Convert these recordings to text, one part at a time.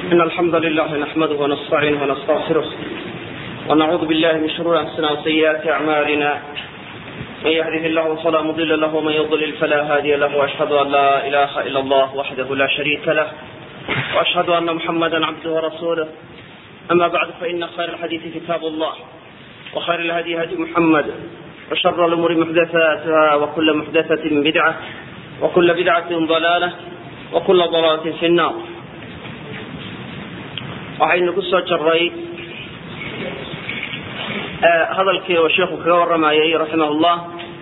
إن الحمد لله نحمده ونستعينه ونستغفره ونعوذ بالله من شرور أنفسنا وسيئات أعمالنا من يهده الله فلا مضل له ومن يضلل فلا هادي له وأشهد أن لا إله إلا الله وحده لا شريك له وأشهد أن محمدا عبده ورسوله أما بعد فإن خير الحديث كتاب الله وخير الهدي هدي محمد وشر الأمور محدثاتها وكل محدثة بدعة وكل بدعة ضلالة وكل ضلالة في النار waxaynu ku soo jaray hadalkii oo sheikhu kaga waramayay raximahullah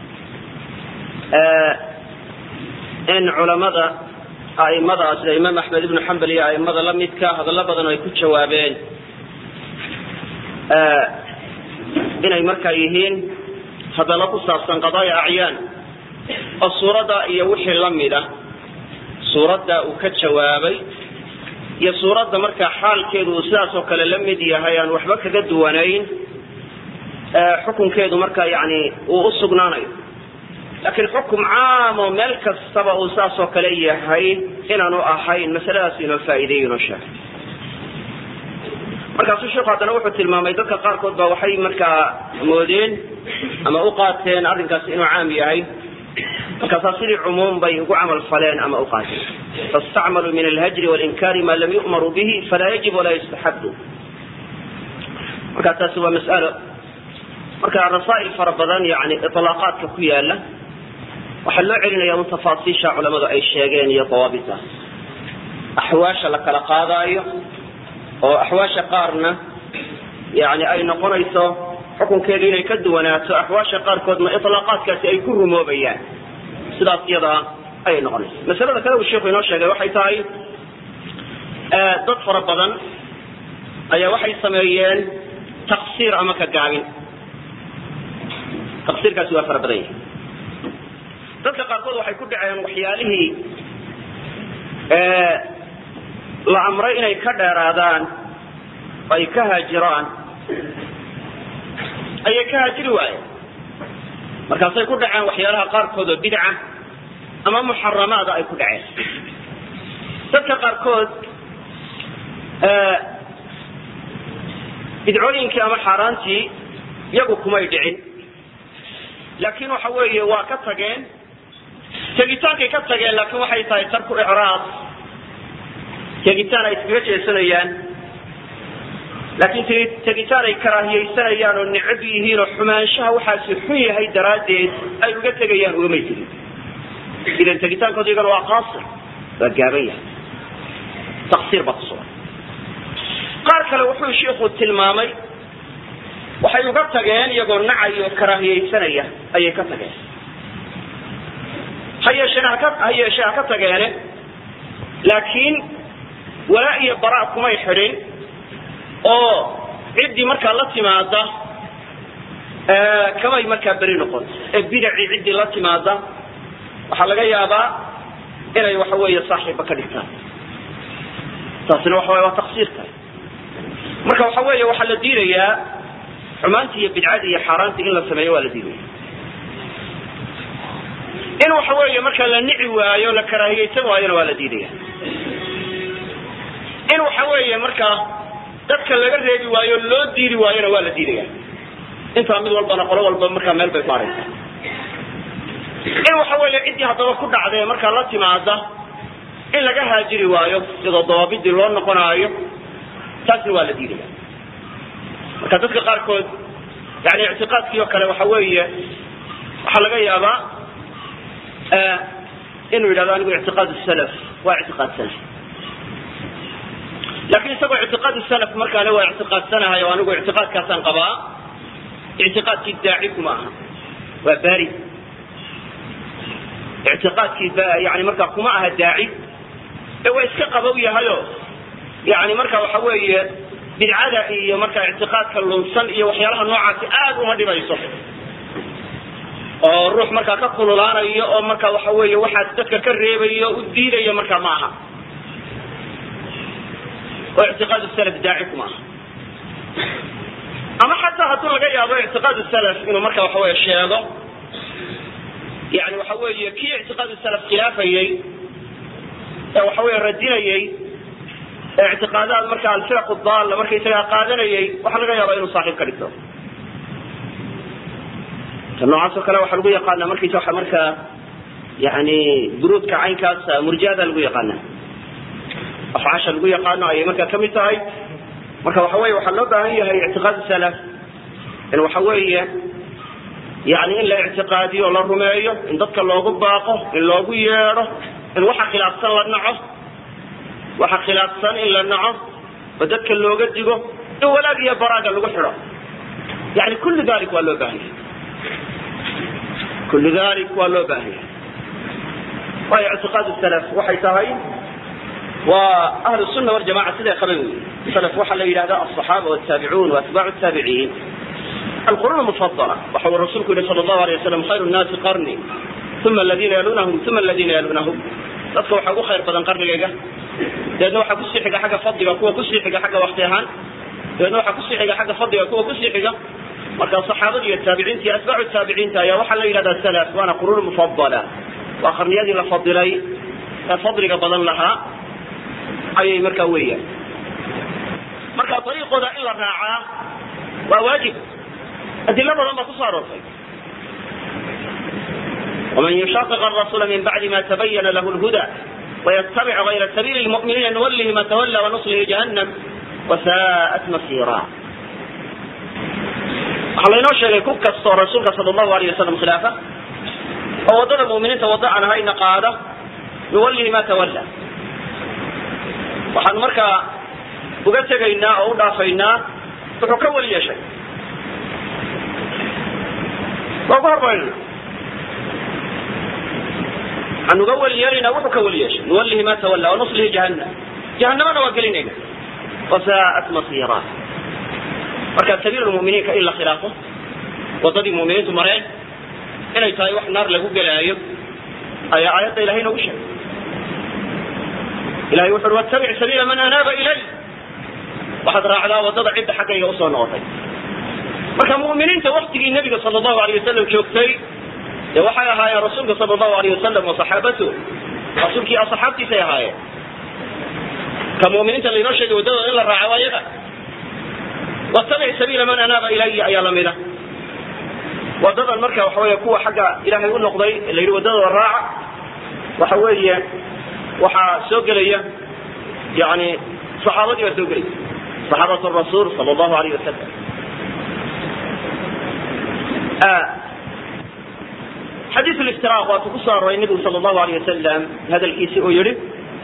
in culamada aimada sida imaam axmed ibnu xambal iyo aimada la midka hadallo badan oo ay ku jawaabeen inay markaa yihiin hadallo ku saabsan qadaaya acyaan oo suuradda iyo wixii la mida suuradda uu ka jawaabay iyo suuradda markaa xaalkeedu uu sidaas oo kale la mid yahay aan waxba kaga duwanayn xukunkeedu markaa yani uu u sugnaanayo laakiin xukum caam oo meel kastaba uu sidaas oo kale yahay inaanu ahayn masaladaas inoo faa'iideeyo inoo sheegay markaasuu sheikhu haddana wuxuu tilmaamay dadka qaarkood ba waxay markaa moodeen ama u qaateen arrinkaasi inuu caam yahay markaasaa sidii cumuum bay ugu camal faleen ama u qaateen fastacmaluu min alhajri walinkari ma lam yu'maruu bihi falaa yajib walaa yustaxabu marka taasi waa mas'alo marka rasaa'il fara badan yani ilaaqaadka ku yaala waxaa loo celinaya un tafaasiisha culamadu ay sheegeen iyo dawaabita axwaasha la kala qaadaayo oo axwaasha qaarna yani ay noqonayso xukunkeedu inay ka duwanaato axwaasha qaarkoodna ilaaqaadkaasi ay ku rumoobayaan sidaas iyadaa ayay noqonaysa masalada kale uu sheikhu inoo sheegay waxay tahay dad fara badan ayaa waxay sameeyeen taqsiir ama ka gaabin taqsiirkaasi waa fara badan yahay dadka qaarkood waxay ku dhaceen waxyaalihii la amray inay ka dheeraadaan ay ka haajiraan ayay ka haajiri waayeen markaasay ku dhaceen waxyaalaha qaarkood oo bidca ama muxaramaada ay ku dhaceen dadka qaarkood bidcooyinkii ama xaaraantii iyagu kumay dhicin laakiin waxa weeye waa ka tageen tegitaankay ka tageen laakiin waxay tahay tarku icraad tegitaan ay iskaga jeesanayaan laakiin tegitaan ay karaahiyaysanayaan oo necab yihiin oo xumaanshaha waxaasi xun yahay daraaddeed ay uga tegayaan ugamay tegin idan tegitaankooda iyagana waa qaasir waa gaaban yahay taqsiir baa kusugan qaar kale wuxuu shiiku tilmaamay waxay uga tageen iyagoo nacay oo karaahiyaysanaya ayay ka tageen ha yeesheen haka ha yeeshee ha ka tageene laakiin walaa iyo bara kumay xidhin oo ciddii markaa la timaada kamay markaa beri noqon ee bidacii ciddii la timaada waxaa laga yaabaa inay waxa weeye saaxiibba ka dhigtaan taasina waxa way waa taqsiirka marka waxa weeye waxaa la diidayaa xumaantii iyo bidcadii iyo xaaraantii in la sameeyo waa la diidaya in waxa weeye markaa la nici waayo la karaahiyaysan waayona waa la diidaya in waxa weeye markaa dadka laga reebi waayo loo diidi waayona waa la diidaya intaa mid walbana qolo walba markaa meel bay saaraysa in waxa weeye ciddii haddaba ku dhacdee markaa la timaada in laga haajiri waayo sidoo dawaabidii loo noqonaayo taasna waa la diidaya marka dadka qaarkood yani ictiqaadkii oo kale waxa weeye waxaa laga yaabaa inuu yidhahdo anigu ictiqaad salaf waa ictiqaad salaf laakiin isagoo ictiqaad salaf markaane waa ictiqaadsanahay oo anigu ictiqaadkaasaan qabaa ictiqaadkii daaci kuma aha waa bari ictiqaadkii yani markaa kuma aha daaci ee waa iska qabow yahayo yani marka waxa weeye bidcada iyo markaa ictiqaadka lunsan iyo waxyaalaha noocaasi aad uma dhibayso oo ruux markaa ka kululaanayo oo marka waxa weeye waxaas dadka ka reebayo u diidayo markaa ma aha oo ictiqaad salaf daaci kuma aha ama xataa hadduu laga yaabo ictiqaad salaf inuu marka waxa weye sheego yani waxa weeye kii ictiqaad salaf khilaafayey ee waxa weeye radinayey ee ictiqaadaad marka alfiraq daalla markaysagaa qaadanayay waxaa laga yaaba inuu saaxiib ka dhigto ta noocaasoo kale waxaa lagu yaqaana markaysa waa markaa yani buruudka caynkaas murjiada lagu yaqaana afcaasha lagu yaqaano ayay markaa kamid tahay marka waxa weye waxaa loo baahan yahay ictiqaad salaf in waxa weeye yani in la ictiqaadiyo o la rumeeyo in dadka loogu baaqo in loogu yeedho in waxa khilaafsan la naco waxa khilaafsan in la naco oo dadka looga digo in walaag iyo baraaga lagu xidho yani kullu dalik waa loo baahan yahay kullu dalik waa loo baahan yahay waayo ictiqaad salaf waxay tahay waa ahlu sunna waljamaca siday qaban wey salaf waxaa la yidhahda alصaxaaba wataabicun waatbaacu taabiciin القرون المفضلة وحول الرسول صلى الله عليه وسلم خير الناس قرني ثم الذين يلونهم ثم الذين يلونهم dadka waxaa ugu khayr badan qarnigayga dabeedna waxaa kusii xiga xagga fadliga kuwa kusii xiga xagga wakti ahaan dabeedna waxaa kusii xiga xagga fadliga kuwa kusii xiga marka saxaabada iyo taabiciinta iyo atbaacu taabiciinta ayaa waxaa la yidhahdaa salaf waana quruun mufadala waa qarniyadii la fadilay ee fadliga badan lahaa ayay markaa weeyaan marka dariiqooda in la raacaa waa waajib adilo badan baa kusoo aroortay ومن يشاقق الرسول من بعد ما تبين له الهدى ويتبع غير سبيل المؤمنين نوله ما تولى ونصله جهنم وساءت مصيرا waxaa laynoo sheegay ku kastoo rasuulka sal allahu alayh wasalam khilaafa oo waddada mu'miniinta waddo aan ahayna qaada nuwallihi ma tawalla waxaan markaa uga tegaynaa oo u dhaafaynaa wuxuu ka weli yeeshay waa uga hormarinayna waxaan uga weli yeelaynaa wuxuu ka weli yeeshay nuwallihi ma tawalla wanuslihi jahannam jahannamana waa gelinayna wasaa'at masiira marka sabiil muminiinka in la khilaafo wadadii muminiintu mareen inay tahay wax naar lagu gelaayo ayaa aayadda ilahay noogu sheegay ilahay wuxu ui watabic sabiila man anaaba ilay waxaad raacdaa wadada cidda xaggayga usoo noqotay marka mu'miniinta waktigii nebiga sala allahu alayh wasalam joogtay dee waxay ahaayeen rasuulka sala allahu alayh wasalam wa saxaabatu rasuulkii asxaabtiisay ahaayeen ka mu'miniinta laynoo sheegay waddadooda in la raaco waa yaga watabic sabiila man anaaba ilaya ayaa lamida wadadan marka waxa weeye kuwa xagga ilaahay u noqday la yidhi wadadooda raaca waxa weeye waxaa soo gelaya yani saxaabadii baa soo gelaya saxaabat rasuul sala allahu alayh wasalam xadiiث ااftiraaq waatuu ku soo aroray nebigu sal allahu alayh wasalam hadalkiisi uu yihi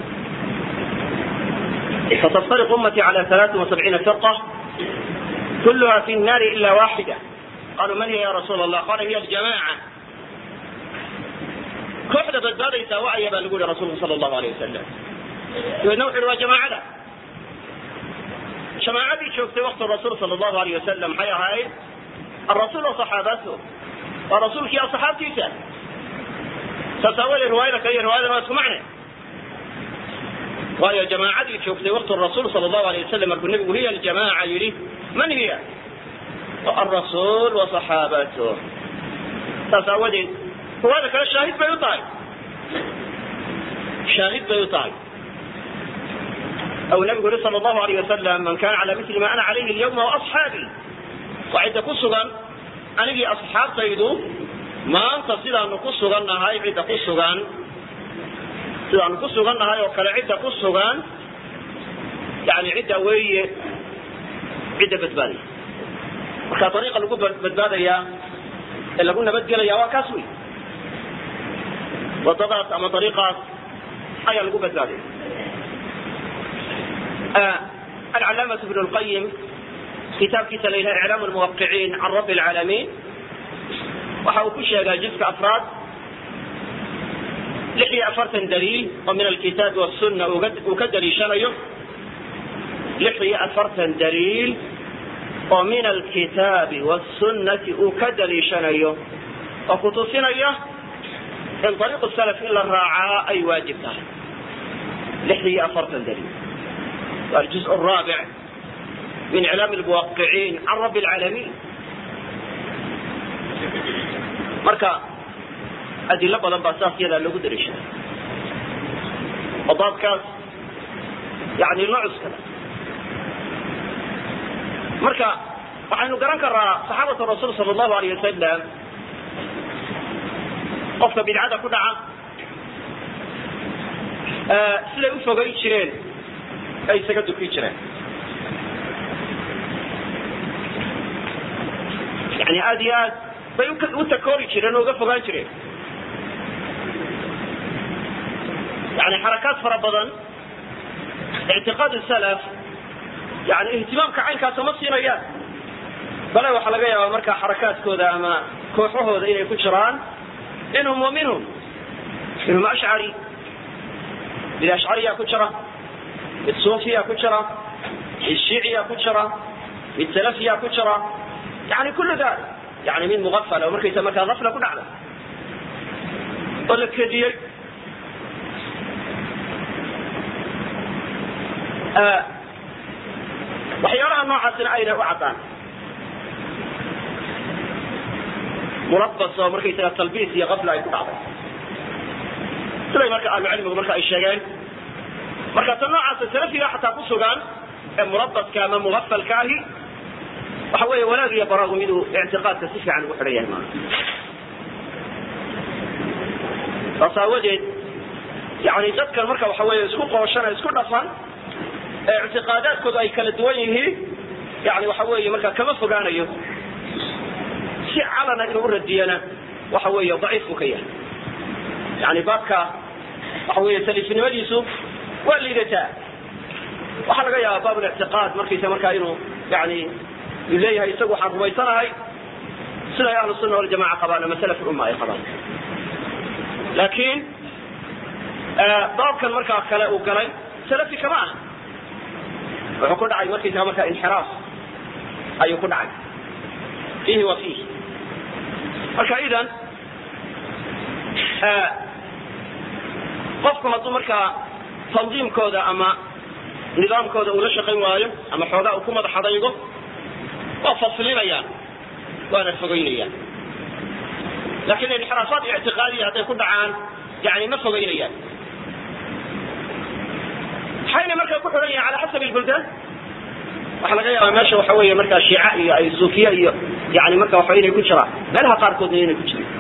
ستفترق أمتي على ثلاث وسبعين فرقة كلها في النار إلا واحدة قالوا من هي يا رسول الله قال هي الجماعة كوحدة بدبادة وعي بقى نقول رسول صلى الله عليه وسلم نوحي روا جماعة جماعة شوفت وقت الرسول صلى الله عليه وسلم حيا هاي الرسول وصحابته ورسولك يا صحابتي سا ستاولي رواية لك أي رواية ما تسمعني waayo jamaacadii joogtay waqti rasuul sal allahu alayh wasalam markuu nebigu hiya aljamaaca yidhi man hiya alrasuul wa saxaabatuh saas aawadeed riwaayada kale shaahid bay u tahay shaahid bay u tahay أو النبي يقول صلى الله عليه وسلم من كان على مثل ما أنا عليه اليوم وأصحابي وعند كسغا أنا أصحاب تيدو ما أنت سيدا أنه كسغا هاي عند كسغا sidaanu ku sugan nahay oo kale cidda ku sugan yani cidda weeye cidda badbaadaya marka dariiqa lagu badbaadaya ee lagu nabadgelaya waa kaas wey wadadaas ama dariiqaas ayaa lagu badbaadaya alcalaamة ibn اlqayim kitaabkiisa la yidhaha iclaam lmuwaqiciin can rabbi اlcaalamiin waxa uu ku sheegaa jiska afraad lix iyo afartan daliil oo min alkitaabi wasunna uu ka daliishanayo lix iyo afartan daliil oo min alkitaabi wasunnati uu ka daliishanayo oo kutusinaya in ariiqu salaf in la raacaa ay waajib tahay lix iyo afartan daliil waa aljuz raabic min iclaam lmuwaqiciin can rabbi alcaalamiin marka adilo badan baa saas yadaa loogu daliishaday oo baabkaas yani locuskada marka waxaynu garan karaa saxaabatu rasuul sala allahu alayh wasalam qofka bidcada ku dhaca siday u fogayn jireen ay isaga dukin jireen yani aad iyo aad bay u takoori jireen oo uga fogaan jireen yani xarakaad fara badan ictiqaad salaf yani ihtimaamka caynkaas ma siinayaan bale waxaa laga yaabaa markaa xarakaadkooda ama kooxahooda inay ku jiraan minhum wa minhum minhum ashcari mid ashcariya ku jira mid suufiya ku jira mid shiiciya ku jira mid salafiya ku jira yani kullu dalik yani mid muafala oo markaysa markaa afla ku dhacda oo la kediyey waxyaalaha noocaasina ayna u caddaan mulabas oo markaysaga talbiis iyo afla ay ku dhacday siday marka ahlucilmigu marka ay sheegeen marka ta noocaasa salafiga xataa ku sugan ee mulabaska ama muafalka ahi waxa weeye wanaag iyo baraagu miduu ictiqaadka si fiican ugu xidhan yahay maa saas aawadeed yani dadkan marka waxa weeye isku qooshan isku dhafan ee ictiqaadaadkoodu ay kala duwan yihiin yani waxa weeye marka kama fogaanayo si calana inuu uradiyana waxa weeye daciif buu ka yahay yani baabka waxa weeye taliifnimadiisu waa liidataa waxaa laga yaabaa baab lictiqaad markaysa markaa inuu yani uu leeyahay isagu waxaan rumaysanahay siday ahlu sunna waljamaca qabaan ama salaf umma ay qabaan laakiin baabkan markaa kale uu galay salafi kama ah wuxuu ku dhacay markaysaga markaa inxiraaf ayuu ku dhacay fiihi wa fiihi marka idan qofku hadduu markaa tandiimkooda ama nidaamkooda uu la shaqayn waayo ama xoogaa uu ku madax adaygo waa faslinayaan waana fogeynayaan lakin inxiraafaat ictiqaadiya hadday ku dhacaan yani ma fogeynayaan maxayna markaa ku xidhan yahin ala xasabi lbuldaan waxaa laga yaaba meesha waxa weeye markaa shiica iyo ay suufiya iyo yani marka waxa inay ku jiraan meelaha qaarkoodna inay ku jirin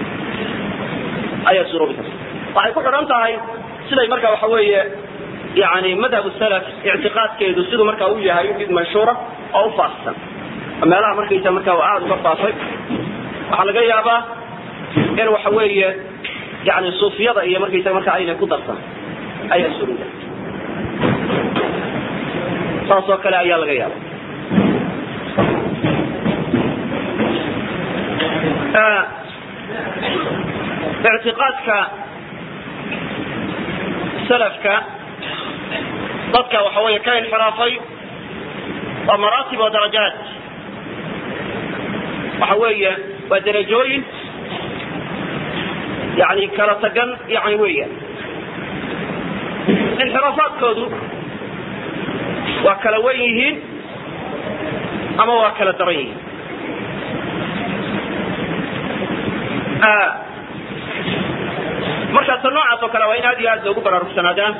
ayaa suroobi karta waxay ku xidhan tahay siday marka waxa weeye yani madhab salaf ictiqaadkeedu siduu markaa u yahay mid manshuura oo u faafsan meelaha markaysa markaa aada uga faafay waxaa laga yaabaa in waxa weeye yani suufiyada iyo markaysa markaa aynay ku darsan ayaa suruga saas oo kale ayaa laga yaaba ictiqaadka salafka dadka waxa weeye ka inxiraafay waa maraatib oo darajaat waxa weeye waa darajooyin yani kala tagan yani weya inxiraafaadkoodu waa kala wen yihiin ama waa kala daran yihiin marka ta noocaas oo kale waa in aad iyo aad loogu baraarugsanaadaan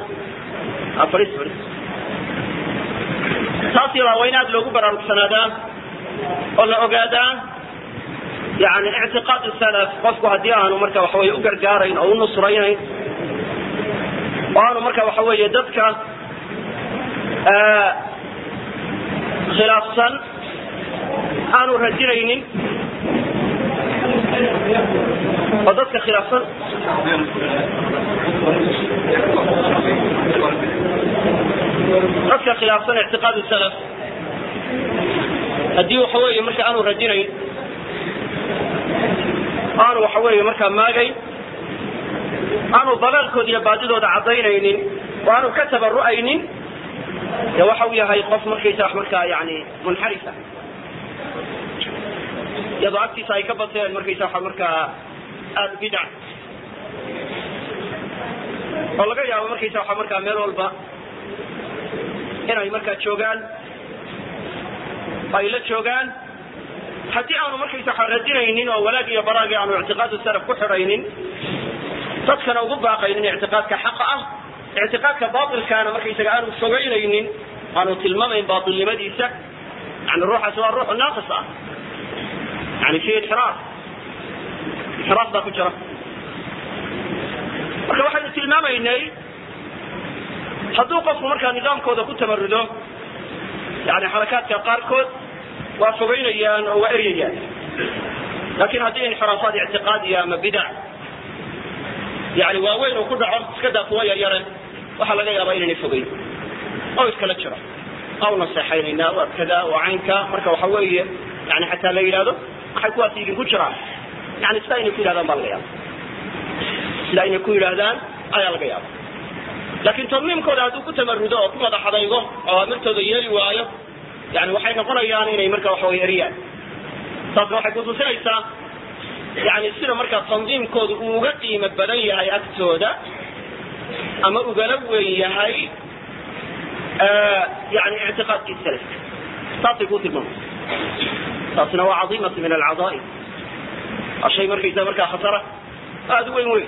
taas yadaa waa in aad loogu baraarugsanaadaan oo la ogaadaa yani ictiqaad salaf qofku haddii aanu marka waxa weye u gargaarayn oo u nusraynayn oo aanu marka waxa weeye dadka khilaafsan aanu radinaynin oo dadka khilaafsan dadka khilaafsan ictiqaad salaf haddii waxa weeye marka aanu radinayn aanu waxa weeye markaa maagayn aanu dalaalkooda iyo baadidooda caddaynaynin oo aanu ka tabaru'aynin de waxa uu yahay qof markaysa wax markaa yani munxarifa iyadoo agtiisa ay ka bateen markaysa waxa markaa aada bidac oo laga yaabo markaysa waxa markaa meel walba inay markaa joogaan ay la joogaan haddii aanu markaysa waxa radinaynin oo walaag iyo baraagi aanu ictiqaadu salaf ku xidhaynin dadkana ugu baaqaynin ictiqaadka xaqa ah ictiqaadka baatilkaana markaysaga aanu fogeynaynin aanu tilmaamayn baatilnimadiisa yani ruuxaasi waa ruux naaqis ah yani fi inxiraaf inxiraaf baa ku jira marka waxaynu tilmaamaynay hadduu qofku markaa nidaamkooda ku tamarudo yani xarakaadka qaarkood waa fogeynayaan oo waa eryayaan laakin haddii inxiraafaad ictiqaadiya ama bidac yani waaweyn uu ku dhaco iska daa kuwa yaryare waxaa laga yaabaa inaynay fogeyn oo iskala jiro aw naseexaynaynaa waa kada waa caynka marka waxa weeye yani xataa la yidhahdo maxay kuwaas idinku jiraan yani sidaa inay ku yidhahdaan baa laga yaaba sidaa inay ku yidhaahdaan ayaa laga yaaba laakin tadmiimkooda hadduu ku tamarudo oo ku madaxadaygo oo amirtooda yeeli waayo yani waxay noqonayaan inay marka waxa wey eriyaan taasna waxay kutusinaysaa yani sida markaa tandiimkooda uu uga qiimo badan yahay agtooda ama ugala weyn yahay yani ictiqaadkii salafka taasay ku tilmaamaysa taasina waa cadiimatu min alcadaa'im waa shay markaysa markaa khatara aada u weyn weyn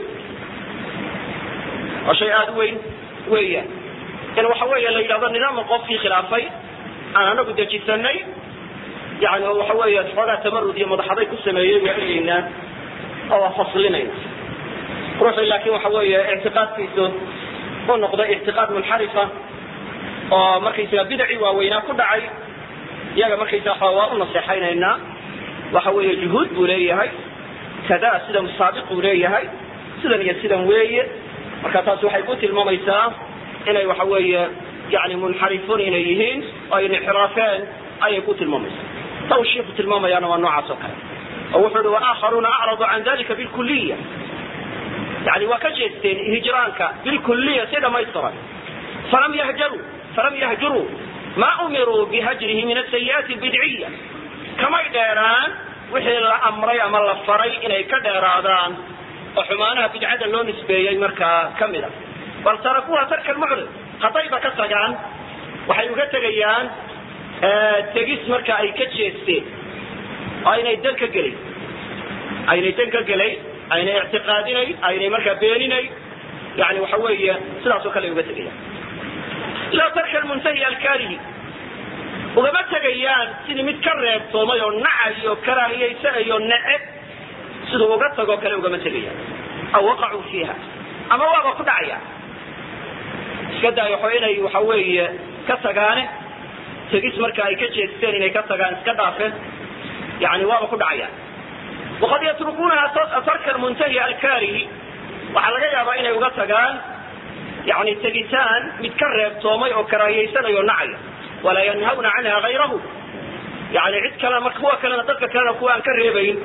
waa shay aada u weyn weeyaan in waxa weeye la yidhahdo nidaamka qofkii khilaafay aan anagu dejisanay yani oo waxa weeye xoogaa tamarud iyo madaxaday ku sameeyey waa eryeynaa oo waa faslinayna ruuxii laakin waxa weeye ictiqaadkiisu u noqday ictiqaad munxarifa oo markaysaga bidacii waaweynaa ku dhacay iyaga markaysaa waa u naseexaynaynaa waxa weeye juhuud buu leeyahay kada sidan saabiq buu leeyahay sidan iyo sidan weeye marka taasi waxay ku tilmaamaysaa inay waxa weeye yani munxarifuun inay yihiin oo ay inxiraafeen ayay ku tilmaamaysaa ta uu shiiku tilmaamayaana waa noocaas oo kale oo wuxuu hi waakharuuna acradu can dalika bilkuliya yani waa ka jeesteen hijraanka bilkuliya si dhamaystiran falam yahjaruu falam yahjuruu ma umiruu bihajrihi min asayi'aati albidciya kamay dheeraan wixii la amray ama la faray inay ka dheeraadaan oo xumaanaha bidcada loo nisbeeyey markaa kamid a bal tarakuha tarka lmucrid haddayba ka tagaan waxay uga tegayaan tegis marka ay ka jeesteen oo aynay dan ka gelay aynay dan ka gelay aynay ictiqaadinay aynay markaa beeninay yani waxa weeye sidaas oo kale ay uga tegayaan laa tarka lmuntahi alkaarihi ugama tegayaan sidii mid ka reebtoomay oo nacay oo karaahiyaysanayoo nece siduu uga tagoo kale ugama tegayaan aw waqacuu fiiha ama waaba ku dhacaya iska daayo xo inay waxa weeye ka tagaane tegis marka ay ka jeesteen inay ka tagaan iska dhaafeen yani waaba ku dhacayaan waqad yatrukuunaha tarka lmuntahi alkaarihi waxaa laga yaabaa inay uga tagaan yani tegitaan mid ka reebtoomay oo karaahiyaysanayo nacaya walaa yanhawna canha gayrahu yani cid kale marka kuwa kalena dadka kalena kuwa aan ka reebayn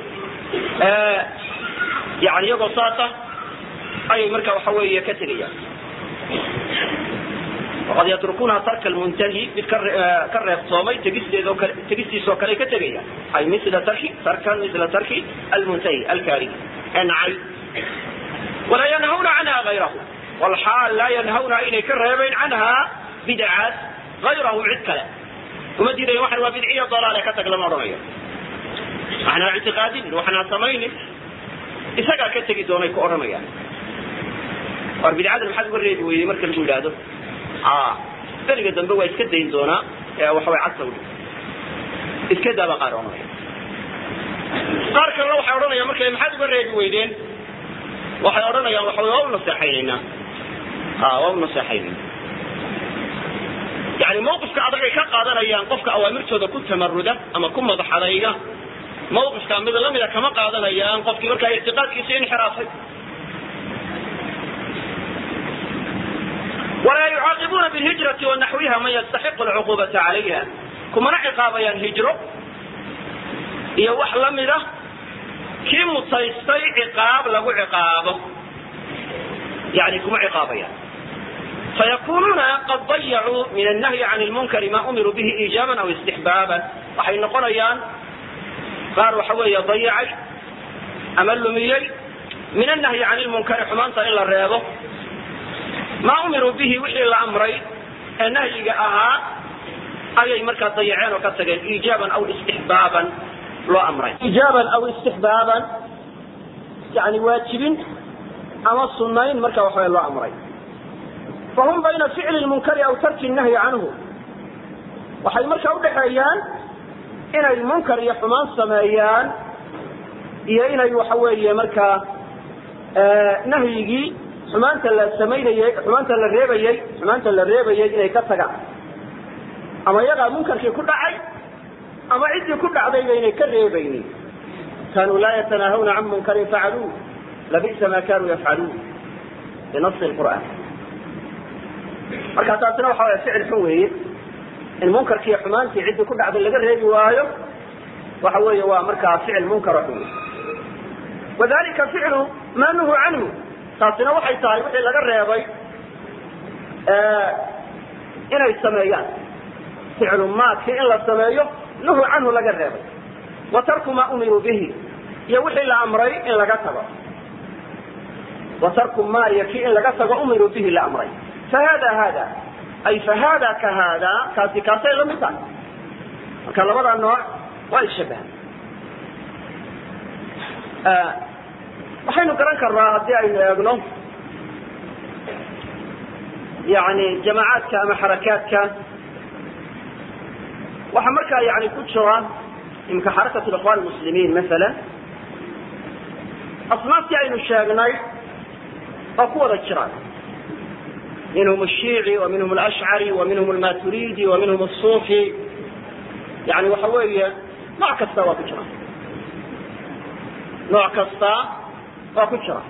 yani iyagoo saasa ayay marka waxa weeye ka tegayaan waqad yatrukuunaha tarka lmuntahi mid ka reebtoomay tegisteedoo kale tegistiisoo kale ka tegayaan ay mila tarki tarkan mila tarki almuntahi alkaari ee nacay walaa yanhawna canha gayrahu walxaal laa yanhawna inay ka reebayn canha bidcaas gayrahu cid kale uma diidayan waxan waa bidciya dalaale ka tag lama odhanayo waxnaa ictiqaadinin waxnaa samaynin isagaa ka tegi doonay ku odhanayaan war bidcadan maxaad uga reebi weyday marka lagu yidhaahdo beriga dambe waa iska dayn doonaa waxaway cagta udhi iska daabaa qaar odhanaya qaar kalena waxay odhanayaan marka maxaad uga reebi weydeen waxay odhanayaan waxa waa u naseexaynaynaa waa u naseexaynayna yani mawqifka adag ay ka qaadanayaan qofka awaamirtooda ku tamaruda ama ku madaxadayga mawqifka mid lamida kama qaadanayaan qofkii markaa ictiqaadkiisa inxiraafay walaa yucaaqibuuna bilhijrati wanaxwiha man yastaxiqu lcuqubata calayha kumana ciqaabayaan hijro iyo wax lamida kii mutaystay ciqaab lagu ciqaabo yani kuma ciqaabayaan fayakunuuna qad dayacuu min annahyi can lmunkari ma umiruu bihi iijaaban aw istixbaaban waxay noqonayaan qaar waxa weeye dayacay ama lumiyey min annahyi can lmunkari xumaanta in la reebo maa umiruu bihi wixii la amray ee nahyiga ahaa ayay markaa dayaceen oo ka tageen iijaaban aw istixbaaban loo amray iijaaban aw istixbaaban yani waajibin ama sunayn marka waxa loo amray fahum bayna ficli lmunkari aw tarki nahyi canhu waxay markaa udhaxeeyaan inay munkar iyo xumaan sameeyaan iyo inay waxa weeye markaa nahyigii xumaanta la samaynayey xumaanta la reebayey xumaanta la reebayey inay ka tagaan ama iyagaa munkarkii ku dhacay ama ciddii ku dhacdayba inay ka reebaynin kanuu laa yatanaahawna can munkarin facaluu labisa ma kanuu yafcaluun binasi lqur'aan marka taasina waxa way ficil xun weeye in munkarkiiyo xumaantii ciddii ku dhacday laga reebi waayo waxa weeye waa markaa ficil munkara xun wadalika ficlu maa nuhu canhu taasina waxay tahay wixii laga reebay inay sameeyaan ficlu maakii in la sameeyo nuhu canhu laga reebay wa tarku maa umiruu bihi iyo wixii la amray in laga tago wa tarku ma iyo kii in laga tago umiruu bihi la amray fahada hada ay fahada ka hada kaasi kaasay la mid tahay marka labada nooc waa ishabahan waxaynu garan karnaa haddii aynu eegno yani jamaacaadka ama xarakaadka waxaa markaa yani ku jira imka xarakat ikhwan muslimiin maala asnaaftii aynu sheegnay waa ku wada jiraan minhum الshiici wa minhum alashcari wa minhum almaturidi wa minhum الsufi yani waxa weeye nooc kasta waa ku jira nooc kasta waa ku jira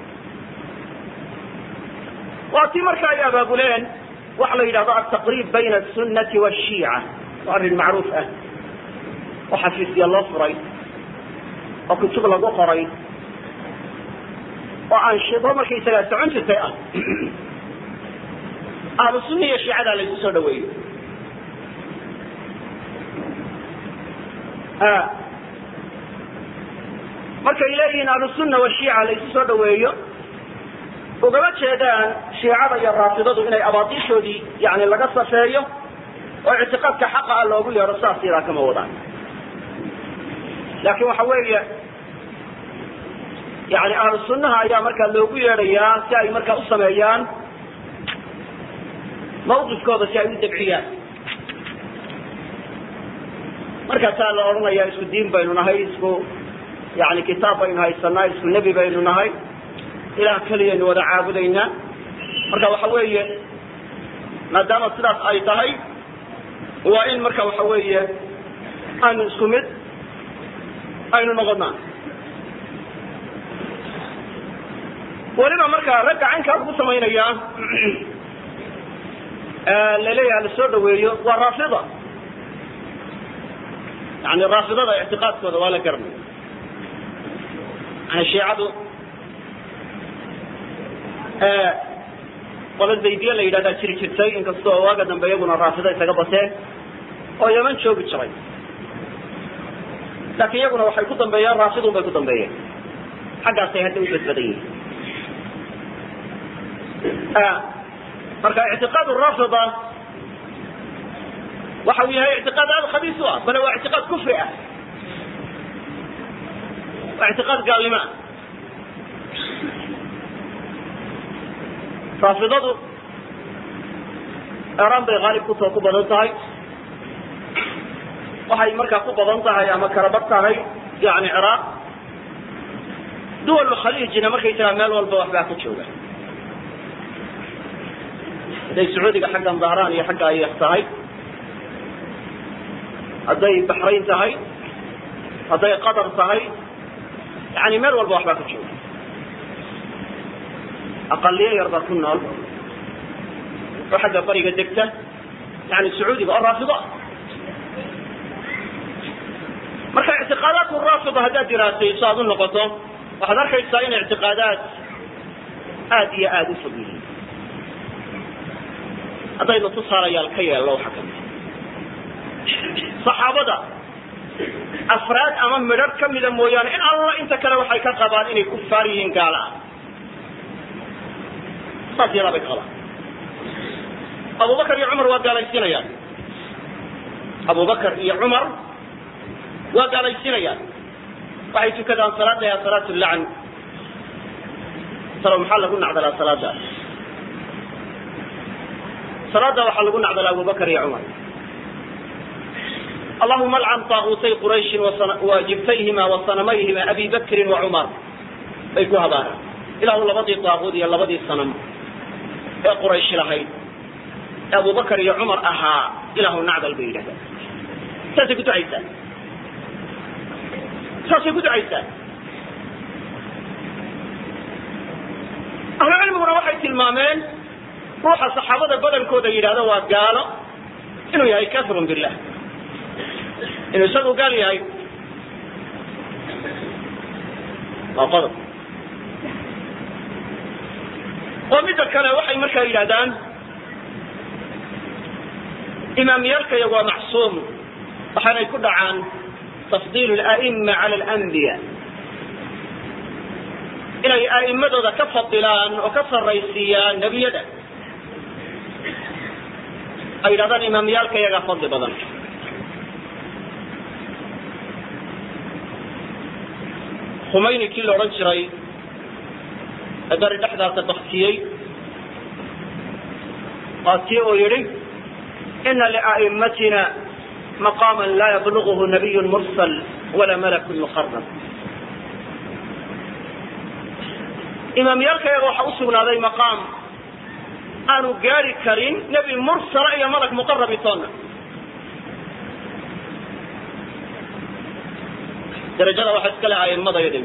waa tii marka ay abaabuleen waxa la yidhahdo altaqriib bayna asunati wshiica waa arrin macruuf ah oo xafiisya loo furay oo kutub lagu qoray oo anshido markaysagaa socon jirtay ah ahlu sunna iyo shiicada laysu soo dhaweeyo markay leeyihiin ahlusunna washiica laysu soo dhaweeyo ugama jeedaan shiicada iyo raafidadu inay abaadiishoodii yani laga safeeyo oo ictiqaadka xaqa ah loogu yeedho saas yadaa kama wadaan laakiin waxa weeye yani ahlu sunnaha ayaa markaa loogu yeedhayaa si ay markaa u sameeyaan mawqifkooda si ay u dabciyaan markaasaa la odhanayaa isku diin baynu nahay isku yani kitaab baynu haysanaa isku nebi baynu nahay ilaah keliyaynu wada caabudaynaa marka waxa weeye maadaama sidaas ay tahay waa in marka waxa weeye aanu isku mid aynu noqonaa weliba markaa ragga caynkaas ku samaynaya laleeyaha la soo dhaweeyo waa raafida yani raafidada ictiqaadkooda waa la garanaya yani shiicadu qola zaydiye la yidhahdaa jiri jirtay inkastoo waaga dambe iyaguna raafida isaga bateen oo yaman joogi jiray laakiin iyaguna waxay ku dambeeyeen raafidun bay ku dambeeyeen xaggaasay hadda u badbadan yihiin marka ictiqaad raafida waxa uu yahay ictiqaad aada khabiis u ah bale waa ictiqaad kufri ah waa ictiqaad gaalnimo ah raafidadu eraan bay haalib kutoo ku badan tahay waxay markaa ku badan tahay ama karabad tahay yani ciraaq duwal khaliijina markay tiraa meel walba waxbaa ka jooga hadday sacuudiga xaggan dahraan iyo xagga ayx tahay hadday baxrayn tahay hadday qatar tahay yani meel walba waxbaa ka jooga aqaliyo yar baa ku nool oo xagga bariga degta yani sacuudiga oo raafido ah marka ictiqaadaadku raafida haddaad diraasayso aad u noqoto waxaad arkaysaa in ictiqaadaad aada iyo aada u fog yihiin haddaynu tusaalayaal ka yeelno waxa kamid saxaabada afraad ama midhar kamida mooyaane in alla inta kale waxay ka qabaan inay kufaar yihiin gaala ah saas yadaa bay ka qabaan abubakar iyo cumar waa gaalaysiinayaan abubakar iyo cumar waa gaalaysiinayaan waxay tukadaan salaada ya salaat lacn talo maxaa lagu nacdalaa salaadaas salaada waxaa lagu nacdala abubakar iyo cumar allahuma alcan taaguutay qurayshin wa jibtayhima wa sanamayhima abi bakrin wa cumar bay ku habaareen ilaahu labadii taaguud iyo labadii sanam ee qurayshi lahayd ee abubakar iyo cumar ahaa ilaahu nacdal bay yidhahdaan saasay ku ducaysaa saasay ku ducaysaa ahlu cilmiguna waxay tilmaameen ruuxa saxaabada badankooda yidhahdo waa gaalo inuu yahay kafirun billah inuu isagu gaal yahay waa qodob oo midda kale waxay markaa yidhahdaan imaamyaalkaya waa macsuum waxaanay ku dhacaan tafdiil ala'ima cala alanbiya inay a'immadooda ka fadilaan oo ka sarraysiiyaan nebiyada ay yidhahdaan imaamyaalka iyagaa fadli badan khumayni kii la odhan jiray ee beri dhexdaasa baktiyey waa kii uu yidhi ina lia'immatina maqaama laa yabluغhu nabiy mursal wala malakun muqarab imaamyaalkayaga waxaa usugnaaday maqaam aanu gaari karin nebi mursala iyo malag muqarabi toonna darajada waxaa iska le aimada yada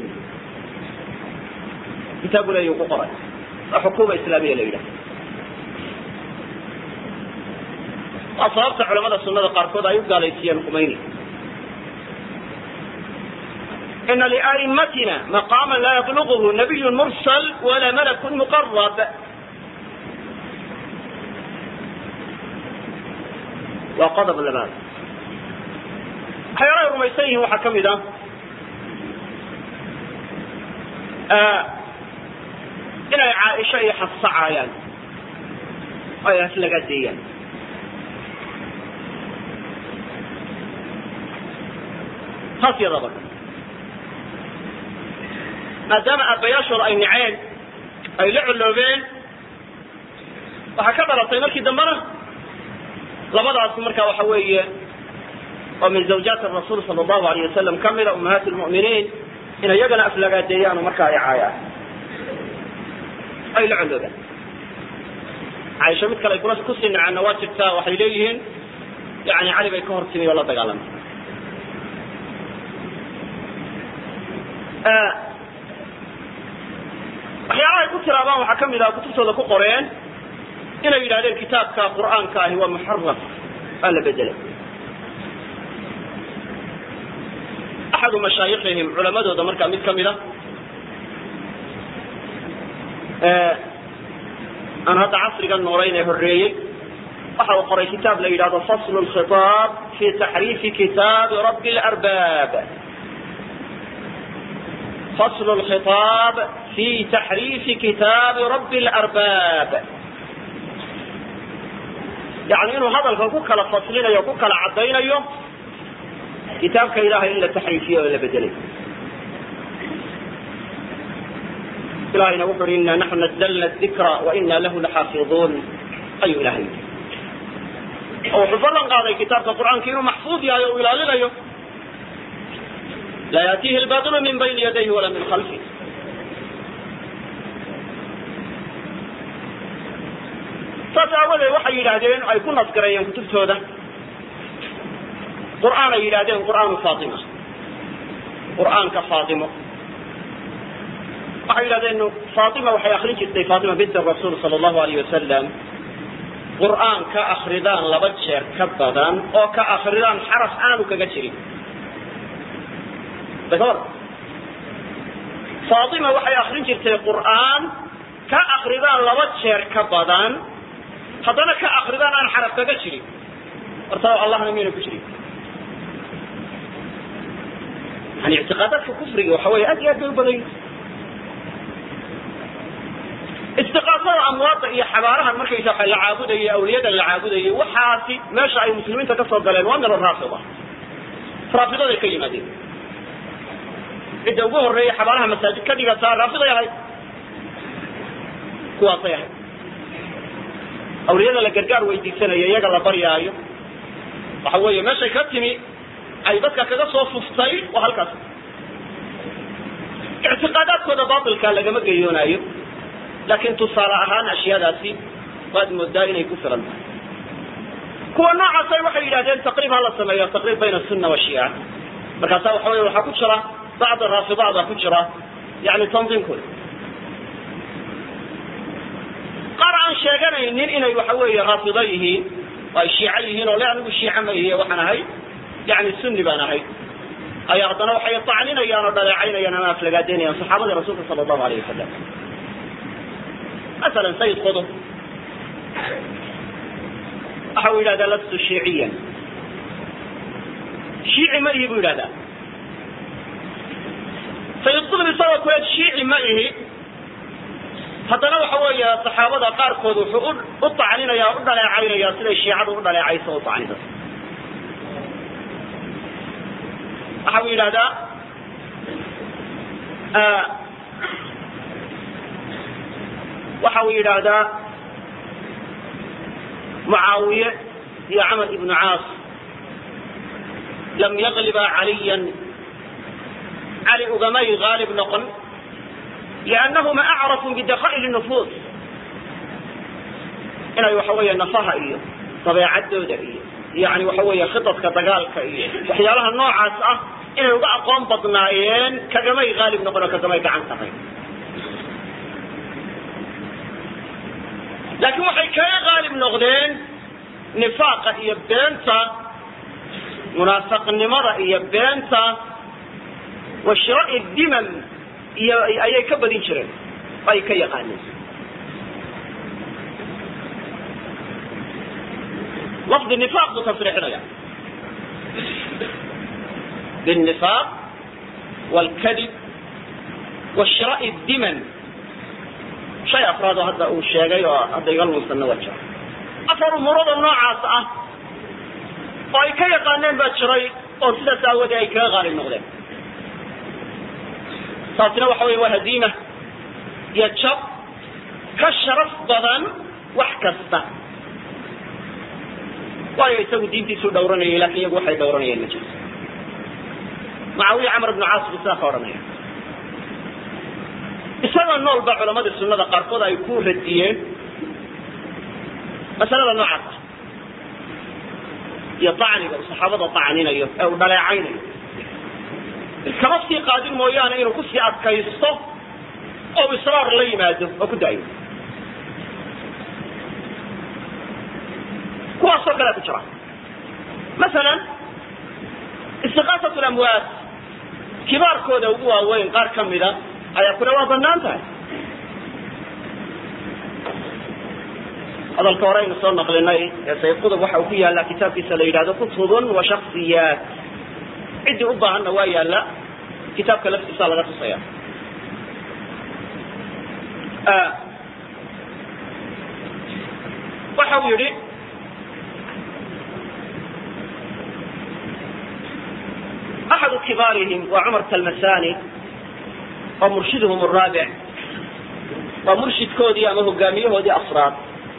kitaabu leeyu ku qoray waa xukuuma islaamiya la yidhaha waa sababta culamada sunada qaarkood ay u gaalaysiiyeen khumayni ina lia'immatina maqaama laa yabluغhu nabiy mursal wala malakun muqarab waa qodob labaad waxyaalahay rumaysan yihiin waxaa ka mid ah inay caaisha iyo xafsa caayaan oo ay laga deeyaan taas yadaba maadaama aabbayaashooda ay naceen ay la colloobeen waxaa ka dhalatay markii dambena labadaas marka waxa weeye oo min zawjaati rasuul sala allahu alayh wasalam kamida ummahaati lmu'miniin in iyagana aflagaadeeyaan oo markaa ay caayaan ay la colloobaan caaisha mid kale ay kula kusii nacaanna waa jirtaa waxay leeyihiin yani cali bay ka hor timi oo la dagaalamay waxyaalaha ay ku tiraabaan waxaa kamid ah kutubtooda ku qoreen inay yidhahdeen kitaabka qur'aanka ahi waa muxaraf waa la bedelay axadu mashaayikihim culamadooda markaa mid kamid a aan hadda casriga noolayn ee horeeyey waxa uu qoray kitaab la yidhahdo faslu lkhitaab fi taxriifi kitaabi rabbi larbaab faslu lkhitaab fi taxriifi kitaabi rabbi larbaab yani inuu hadalka ku kala faslinayo ku kala caddaynayo kitaabka ilahay in la taxriifiyo oo la bedelay ilahayna wuxu uhi ina naxnu nazdalna dikra wa ina lahu laxaafiظuun ayuu ilahay yidhi oo wuxuu ballan qaaday kitaabka qur'aanka inuu maxfuud yahay o u ilaalinayo laa yaatihi lbaطilu min bayni yadayhi wala min khalfih saas aawadeed waxay yidhaahdeen ay ku nasgareeyeen kutubtooda qur'aan ay yidhahdeen qur'aanu faatima qur'aanka faatimo waxay yidhahdeen faatima waxay akrin jirtay faatima bint rasuul sala allahu alayh wasalam qur'aan ka akridaan laba jeer ka badan oo ka akridaan xaraf aanu kaga jirin dakor faatima waxay akrin jirtay qur'aan ka akridaan laba jeer ka badan haddana ka akridaan aan xaraf kaga jirin horta allahna miyayna ku jirin yani ictiqaadaadka kufriga waxa weeye aad iyo aad bay u badan yihin istiqaasada amwaadda iyo xabaarahan markaysa waxa la caabudayay awliyada la caabudayay waxaasi meesha ay muslimiinta ka soo galeen waa miro raafida raafidaday ka yimaadeen cidda ugu horeeya xabaaraha masaajid ka dhigataa raafiday ahayd kuwaasay ahayd awliyada la gargaar weydiisanayo iyaga la baryaayo waxa weeye meeshay ka timi ay dadka kaga soo fuftay waa halkaas ictiqaadaadkooda baatilka lagama geyoonaayo laakiin tusaale ahaan ashyaadaasi waad moodaa inay ku filan tahay kuwa noocaasay waxay yidhahdeen taqriib ha la sameeyo taqriib bayna sunna washiica markaasa waxa wey waxaa ku jira bacda raafidada ku jira yani tandiimkooda qaar aan sheeganaynin inay waxa weeye raafido yihiin oo ay shiico yihiin oo le anigu shiico ma ihi waxaan ahay yani sunni baan ahay ayaa haddana waxay tacninayaan oo dhaleecaynayaan ama aflagaadeynayaan saxaabadii rasuulka sala allahu alayh wasalam masalan sayid qudub waxa uu yidhahdaa lastu shiiciyan shiici ma ihi buu yidhahdaa sayid qudub isagoo kule shiici ma ihi haddana waxa weeye saxaabada qaarkood wuxuu u tacninaya u dhaleecaynaya siday shiicadu u dhaleecayso u tacnida waxa uu yidhahdaa waxa uu yidhaahdaa mucaawiye iyo camar ibnu caas lam yagliba caliyan cali ugamay haalib noqon liannahuma acrafu bidaka'il nufuus inay waxa weeye nafaha iyo dabeecadooda iyo yani waxa weeye khidadka dagaalka iyo waxyaalaha noocaas ah inay uga aqoon badnaayeen kagamay haalib noqon oo kagamay gacan tahay laakiin waxay kaga haalib noqdeen nifaaqa iyo beenta munaafaqnimada iyo beenta wa shira'i dimam iyo ayay ka badin jireen ay ka yaqaaneen lafdi nifaaq buu tasriixinaya بالنفاق والكذب وشراء الدمن شيء أفراد هذا هو الشيء هذا يقال مستنى وجه أفر مرض النوعاس أه وأي كي يقانين باتشري أو سيدة ساوة أي كي غالي المغلب صارتنا وحوي وهزيمة يتشب كالشرف ضدن وحكسته waayo isagu diintiisuu dhowranayay laakin iyagu waxay dhowranayeen ma jirto mucaawiya camar ibnu caas buu sidaa ka odhanaya isagoo nool ba culamadii sunada qaarkood ay ku radiyeen masalada noocaas ah iyo dacniga uu saxaabada dacninayo ee uu dhaleecaynayo kama sii qaadin mooyaane inuu kusii adkaysto oo israar la yimaado oo ku daayo kuwaasoo kale ku jira masalan istiqaasat lamwaat kibaarkooda ugu waaweyn qaar ka mida ayaa kule waa banaan tahay hadalka hore aynu soo naqlinay ee sayid qudub waxa uu ku yaallaa kitaabkiisa la yidhahdo kutubun wa shaksiyaat ciddii u baahanna waa yaalla kitaabka laftiisa laga tusaya waxa uu yidhi أحد كبارهم وعمر تلمساني ومرشدهم الرابع ومرشد كودي أما هقاميه ودي أفراد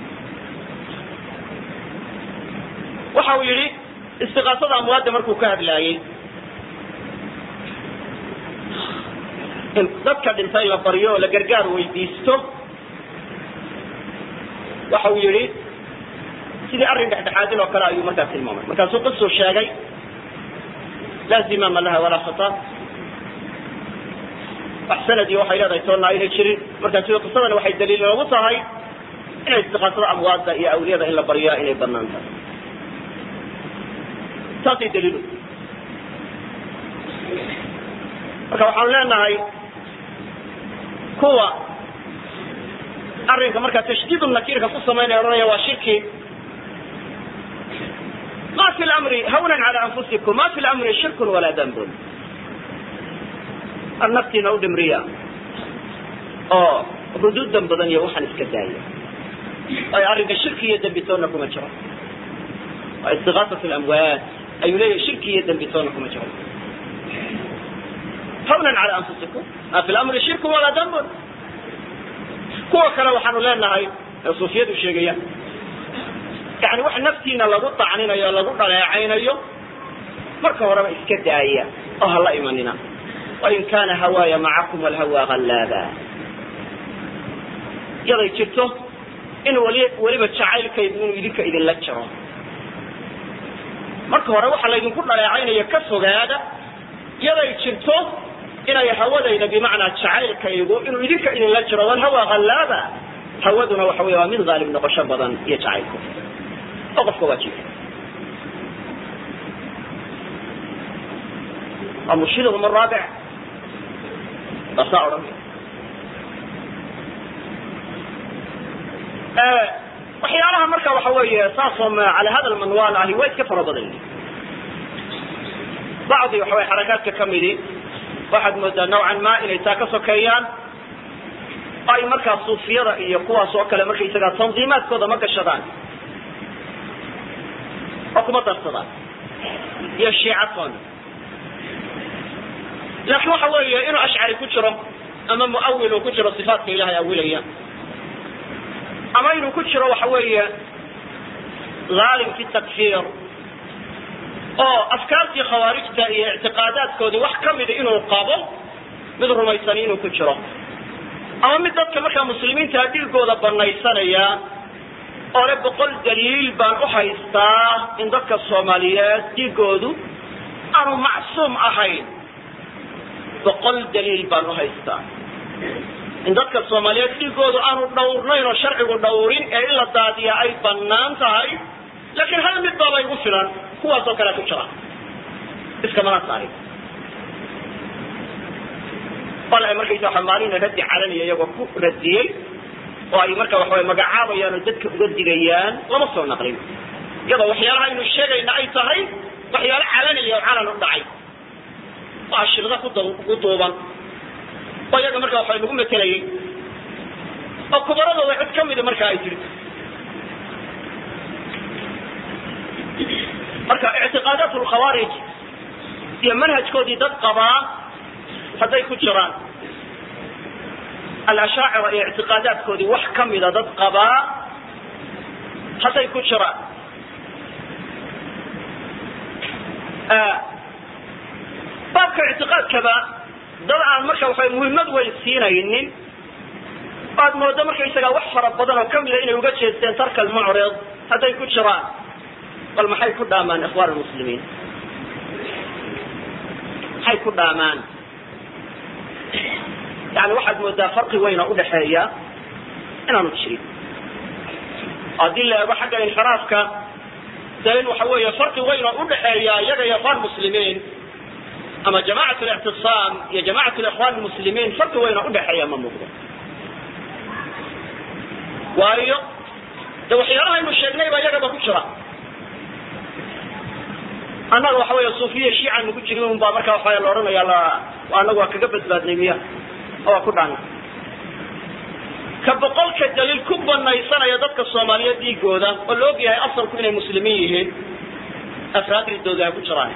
waxau yidhi istiqaasada amwaadda markuu ka hadlaayey in dadka dhintay la baryo oo la gargaar weydiisto waxa uu yidhi sidii arrin dhexdhexaadin oo kale ayuu markaa tilmaamay markaasuu qisuu sheegay laa zimaama laha walaa khata wax sanadii waxay leedahay toonna aynay jirin markaasi qisadani waxay daliil noogu tahay inay istiqaasada amwaadda iyo awliyada in la baryaa inay banaan tahay taasay daliilu marka waxaanu leenahay kuwa arrinka markaa tashdiid nakiirka ku samaynaya odhanaya waa shirki ma fi lamri hawnan cala anfusikum ma fi lamri shirkun walaa dambun ar naftiina u dhimriya oo ruduudan badan iyo waxaan iska daaya ay arrinka shirki iyo dembitoonna kuma jiro waa istigaasat lamwaat ayuu leeyahay shirki iyo dembitoonna kuma jiro hawnan cala anfusikum ma fi lamri shirkun walaa dambun kuwa kale waxaanu leenahay ee suufiyadu sheegaya yani wax naftiina lagu tacninayo lagu dhaleecaynayo marka horeba iska daaya oo hala imanina wain kana hawaaya macakum alhawa hallaaba yaday jirto in wali weliba jacaylkaydu inuu idinka idinla jiro marka hore waxaa laydinku dhaleecaynaya ka fogaada yaday jirto inay hawadayda bimacnaa jacaylkaygu inuu idinka idinla jiro walhawa hallaaba hawaduna waxa wey waa mid haalib noqosho badan iyo jacaylku oo qofka waajiba waa murshidahum araabic baa saa odhan waxyaalaha marka waxa weeye saasoo cala hada lmanwal ahi waa iska fara badan yihin bacdi waxa weye xarakaadka kamidi waxaad moodaa nawcan ma inay taa ka sokeeyaan ay markaa suufiyada iyo kuwaas oo kale markaysaga tandiimaadkooda ma gashadaan oo kuma darsadaan iyo shiicatoon laakiin waxa weeye inuu ashcari ku jiro ama muawil uu ku jiro sifaatka ilahay awilaya ama inuu ku jiro waxa weeye haalim fi takfir oo afkaartii khawaarijta iyo ictiqaadaadkoodii wax kamida inuu qabo mid rumaysani inuu ku jiro ama mid dadka markaa muslimiinta dhiigooda banaysanaya oo le boqol daliil baan u haystaa in dadka soomaaliyeed dhiigoodu aanu macsuum ahayn boqol daliil baan u haystaa in dadka soomaaliyeed dhiigoodu aanu dhawrnayn oo sharcigu dhawrin ee in la daadiya ay banaan tahay laakiin hal mid baaba igu filan kuwaasoo kale ku jira iskamana saarin bal ay markaysa waxa maalina raddi calanaya iyagoo ku radiyey oo ay marka waxaway magacaabayaan oo dadka uga digayaan lama soo naqlin iyadoo waxyaalaha aynu sheegayna ay tahay waxyaalo calanaya oo calan u dhacay oo ashirda ku ku duuban oo iyaga marka waxa lagu matelayay oo kubaradooda cid kamida marka ay jirto marka ictiqaadaat lkhawaarij iyo manhajkoodii dad qabaa hadday ku jiraan alashaacira iyo ictiqaadaadkoodii wax kamida dad qabaa hadday ku jiraan baabka ictiqaadkaba dad aan marka waxa muhiimad weyn siinaynin aad moodo markaysaga wax fara badan oo kamida inay uga jeesteen tarka almucrid hadday ku jiraan bal maxay ku dhaamaan ikhwaan muslimiin maxay ku dhaamaan yani waxaad moodaa farqi weyn oo udhaxeeya inaanu jirin haddii la eego xagga inxiraafka dee in waxa weeye farqi weyn oo udhaxeeya iyaga iyo ikhwaan muslimiin ama jamacat lictisaam iyo jamacat likhwaan muslimiin farqi weyn oo udhaxeeya ma muuqdo waayo de waxyaalahaynu sheegnay baa iyagaba ku jira annaga waxa weya suufiya shiicanu ku jirin un baa marka waxa la odhanaya la anagu waa kaga badbaadnay miya oo waa ku dhaana ka boqolka daliil ku banaysanaya dadka soomaaliyeed dhiigooda oo la og yahay asalku inay muslimiin yihiin afraad ridooda ay ku jiraan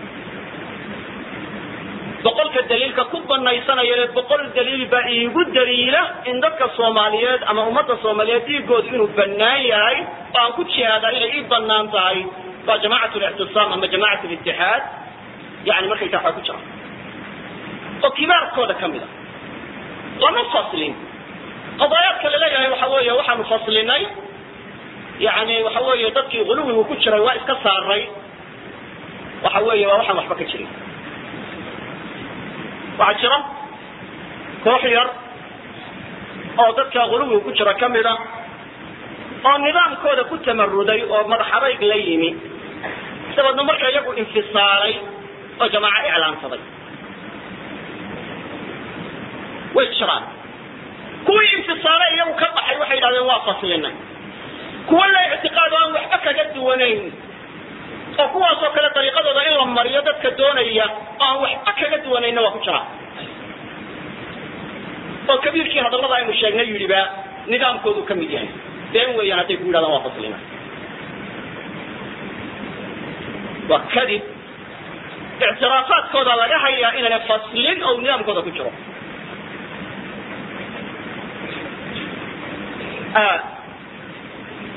boqolka daliilka ku banaysanaya ee boqol daliil baa iigu daliila in dadka soomaaliyeed ama ummadda soomaaliyeed dhiigoodu inuu banaan yahay oo aan ku jihaadaa inay ii banaan tahay waa jamacat lictisaam ama jamacat litixaad yani markaysa waxaa ku jira oo kibaarkooda kamid a lama faslin qadaayaadka laleeyahay waxa weeye waxaanu faslinay yani waxa weeye dadkii guluwigu ku jiray waa iska saaray waxa weeye waa waxaan waxba ka jirin waxaa jira koox yar oo dadka guluwiga ku jira kamid a oo nidaamkooda ku tamaruday oo madax adayg la yimi dabeedna marka iyagu infisaalay oo jamaaco iclaansaday way jiraan kuwii infisaalay iyagu ka baxay waxay yidhahdeen waa faslinay kuwa la ictiqaad oo aan waxba kaga duwanayn oo kuwaasoo kale dariiqadooda in la mariyo dadka doonaya oo aan waxba kaga duwanayna waa ku jira oo kabiirkii hadallada aynu sheegnay yidhi ba nidaamkoodu ka mid yahay been weeyaan hadday ku yidhahdaan waa faslina waa kadib ictiraafaadkooda laga hayaa inayna faslin oo nidaamkooda ku jiro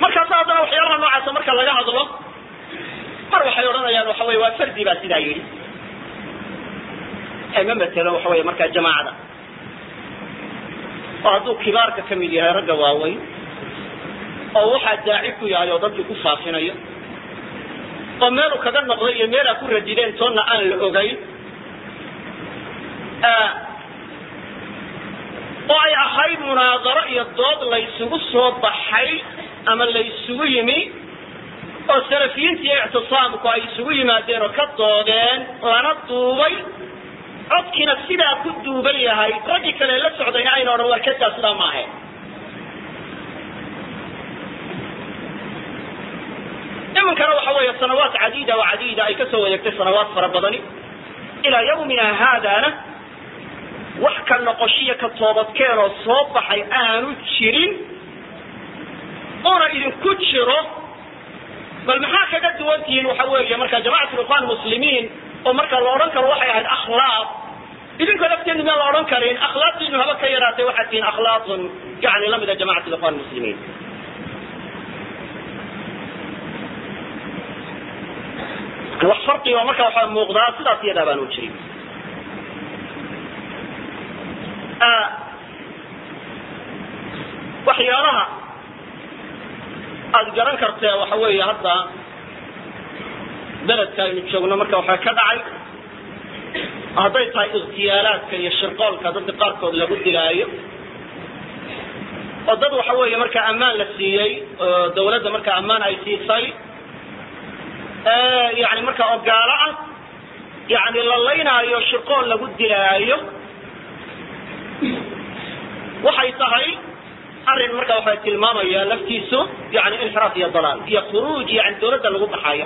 markaasa haddana waxyaalaha noocaasa marka laga hadlo mar waxay odhanayaan waxa wey waa fardi baa sidaa yidhi ee ma matelo waxa wey markaa jamaacada oo hadduu kibaarka ka mid yahay ragga waaweyn oo waxaa daaci ku yahay oo dadkii ku faafinayo oo meeluu kaga noqday iyo meelaa ku radideen toonna aan la ogayn oo ay ahayd munaadaro iyo dood laysugu soo baxay ama laysugu yimi oo salafiyiinta iyo ictisaamku ay isugu yimaadeen oo ka doodeen lana duubay codkiina sidaa ku duuban yahay raggii kale la socdayna ayna odhan warkadaa sidaa ma ahayn iminkana waxa weeye sanawaat cadiida oo cadiida ay kasoo wadeegtay sanawaat fara badani ilaa yawmina haadana wax ka noqoshiya ka toobadkeen oo soo baxay aanu jirin una idinku jiro bal maxaa kaga duwan tihiin waxa weeye marka jamacatu ikhwan muslimiin oo marka la odhan karo waxay ahayd akhlaaq idinka lafteenu miyaan la odhan karin akhlaaqdiinu haba ka yaraatay waxaad tihiin akhlaaqun yani lamida jamacatu ikhwan muslimiin wax farqiga oo marka waxaa muuqdaa sidaas iyadaa baan u jirin waxyaalaha aada garan kartee waxa weeye hadda beledka aynu joogno marka waxaa ka dhacay hadday tahay ikhtiyaalaadka iyo shirqoolka dadka qaarkood lagu dilaayo oo dad waxa weeye markaa ammaan la siiyey oo dawladda markaa ammaan ay siisay yani markaa ogaalo ah yani la laynaayo shirqool lagu dilaayo waxay tahay arrin marka waxa tilmaamaya laftiisu yani inxiraaf iyo dalaal iyo khuruuj yani dawladda lagu baxayo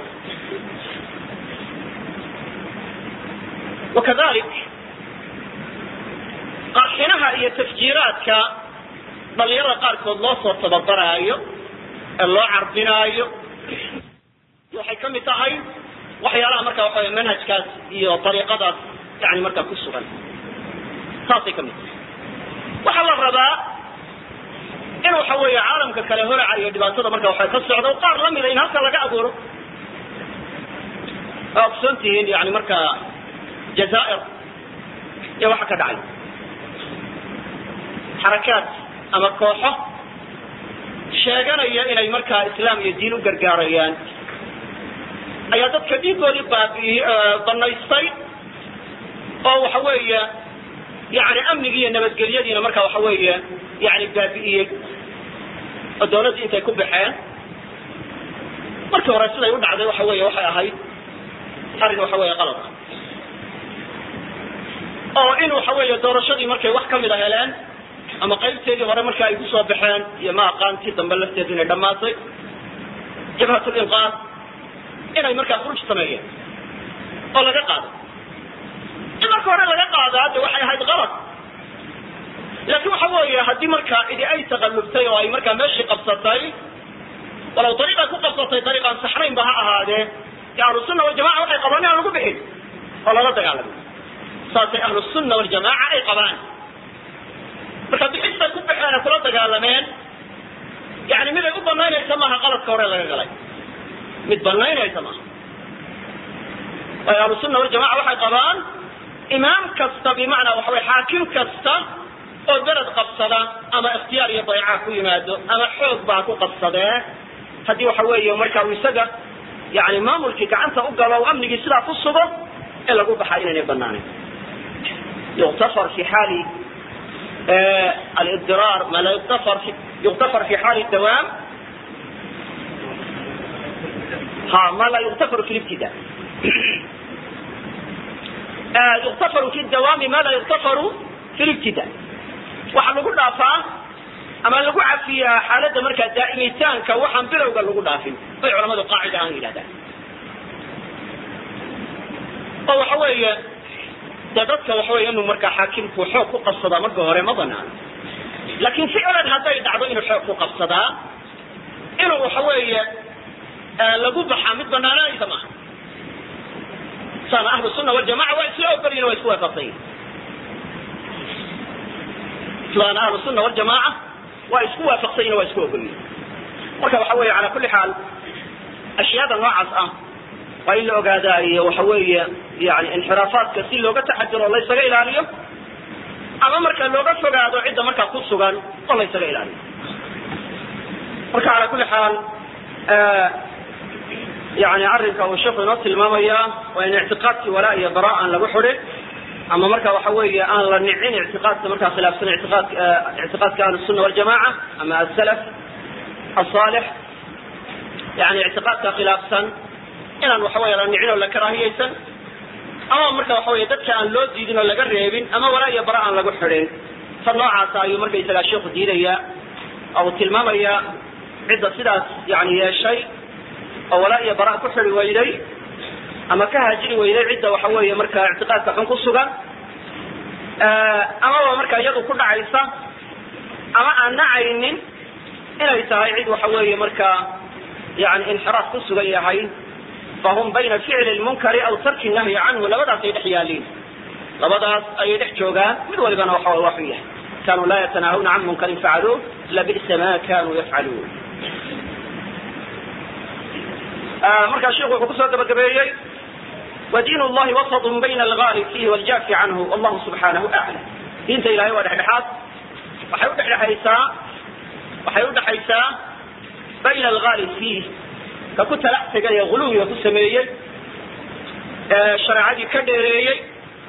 wakadalik qarxinaha iyo tafjiiraadka dhalinyarada qaarkood loo soo tababaraayo ee loo carbinaayo waxay kamid tahay waxyaalaha marka waxa wey manhajkaas iyo dariiqadaas yani markaa ku sugan saasay kamid tahay waxaa la rabaa in waxa weeye caalamka kale horaca iyo dhibaatada marka waxa ka socda qaar lamida in halka laga abuuro waa ogsoon tihiin yani marka jazaair iyo waxa ka dhacay xarakaad ama kooxo sheeganaya inay markaa islaam iyo diin u gargaarayaan ayaa dadka dhiigoodii baabi banaystay oo waxa weeye yani amnigii iyo nabadgelyadiina marka waxa weeye yani baabi'iyey oo dawladdii intay ku baxeen markii hore siday u dhacday waxa weeye waxay ahayd arrin waxa weeye qalad ah oo in waxa weeye doorashadii markay wax kamid a heleen ama qaybteedii hore marka ay kusoo baxeen iyo ma aqaantii dambe lafteedu inay dhammaatay jabhatlinqaad inay markaa khuruj sameeyeen oo laga qaado in marka hore laga qaadaa de waxay ahayd qalad laakiin waxa weeye haddii markaa cidi ay taqallubtay oo ay markaa meeshii qabsatay walow dariiqay ku qabsatay dariiqaan saxnaynba ha ahaadee de ahlusunna waljamaca waxay qabaan inaan lagu bixin oo lala dagaalamay saasay ahlusunna waljamaaca ay qabaan marka bixistay ku baxeen ee kula dagaalameen yani mid ay u banaynaysa maaha qaladka hore laga galay mid banaynaysa maaha waayo ahlusunna waljamaca waxay qabaan imaam kasta bimacnaa waxa wey xaakim kasta oo beled qabsada ama ikhtiyaar iyo dayca ku yimaado ama xoog baa ku qabsadee haddii waxa weeye marka uu isaga yani maamulkii gacanta u galo o amnigii sidaa ku sugo in lagu baxaa inaynay banaanayn yuktafar fi xaali alibdiraar ma la yuktafar yuktafar fi xaali dawaam ha ma la yuktafaru fi libtida yuktafaru fi dawaami ma la yuktafaru fi libtida waxaa lagu dhaafaa ama lagu cafiyaa xaaladda markaa daa'imitaanka waxaan bilowga lagu dhaafin bay culamadu qaacida ahaan yidhahdaan oo waxa weeye dee dadka waxa wey inuu markaa xaakimku xoog ku qabsadaa marka hore ma banaano laakiin ficlan hadday dhacdo inuu xoog ku qabsadaa inuu waxa weeye lagu baxaa mid banaananaysa maaha saana ahlu sunna waljamaca waa isla ogolyihin waa isku waafaqsan yihin islaana ahlu sunna waljamaaca waa isku waafaqsan yihin waa isku ogolyihin marka waxa weeye cala kulli xaal ashyaada noocaas ah waa in la ogaadaa iyo waxa weeye yani inxiraafaadka si looga taxadiro laysaga ilaaliyo ama marka looga fogaado cidda markaa ku sugan oo laysaga ilaaliyo marka cala kulli xaal yani arrinka uu sheikhu inoo tilmaamaya waa in ictiqaadkii walaa iyo bara aan lagu xidhin ama marka waxa weeye aan la nicin ictiqaadka markaa khilaafsan ictiqaad ictiqaadka ahlusunna waljamaca ama asalaf asalix yani ictiqaadka khilaafsan inaan waxa weeye la nicin oo la karaahiyeysan ama marka waxa weeye dadka aan loo diidin oo laga reebin ama walaa iyo bara aan lagu xidhin ta noocaasa ayuu markaysagaa sheikhu diidaya oo uu tilmaamaya cidda sidaas yani yeeshay oo walaa iyo bara ku xidi weyday ama ka haajiri weyday cidda waxa weeye marka ictiqaadka xun ku sugan amaba marka iyadu ku dhacaysa ama aan nacaynin inay tahay cid waxa weeye marka yani inxiraaf ku sugan yahay fahum bayna ficli lmunkari aw tarki nahyi canhu labadaas ay dhex yaaliin labadaas ayay dhex joogaan mid walibana waxa waa waxu yahay kanuu laa yatanaahawna can munkarin facaluuh labisa ma kanuu yafcaluun markaa sheikhu wuxuu kusoo gabagabeeyey wadiin llahi wasatun bayna algaalib fiihi waljaafi canhu wallahu subxaanahu aclam diinta ilahay waa dhexdhexaad waxay udhexdhexaysaa waxay udhexaysaa bayna algaalib fiih ka ku talax tegay ee guluwiga ku sameeyey ee shareecadii ka dheereeyey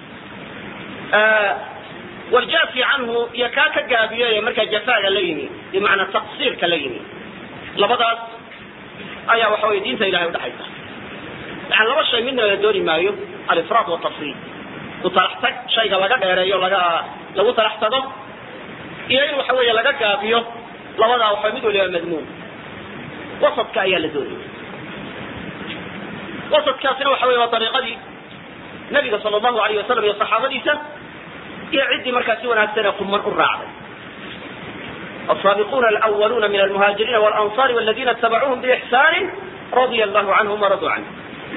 waljaafi canhu iyo kaa ka gaabiyey ee markaa jafaaga la yimi bimacnaa taqsiirka la yimi labadaas ayaa waxa weye diinta ilahay udhexaysa yani laba shay midna la dooni maayo alifraad watafriid ku talax tag shayga laga dheereeyo laga lagu talax tago iyo in waxa weeye laga gaabiyo labadaa waxa mid waliba madmuum wasadka ayaa la doonaya wasadkaasina waxa weye waa dariiqadii nabiga sala allahu alayh wasalam iyo saxaabadiisa iyo ciddii markaa si wanaagsan ee quman u raacday السابقون الأولون من المهاجرين والأنصار والذين اتبعوهم بإحسان رضي الله عنهم ورضوا عنه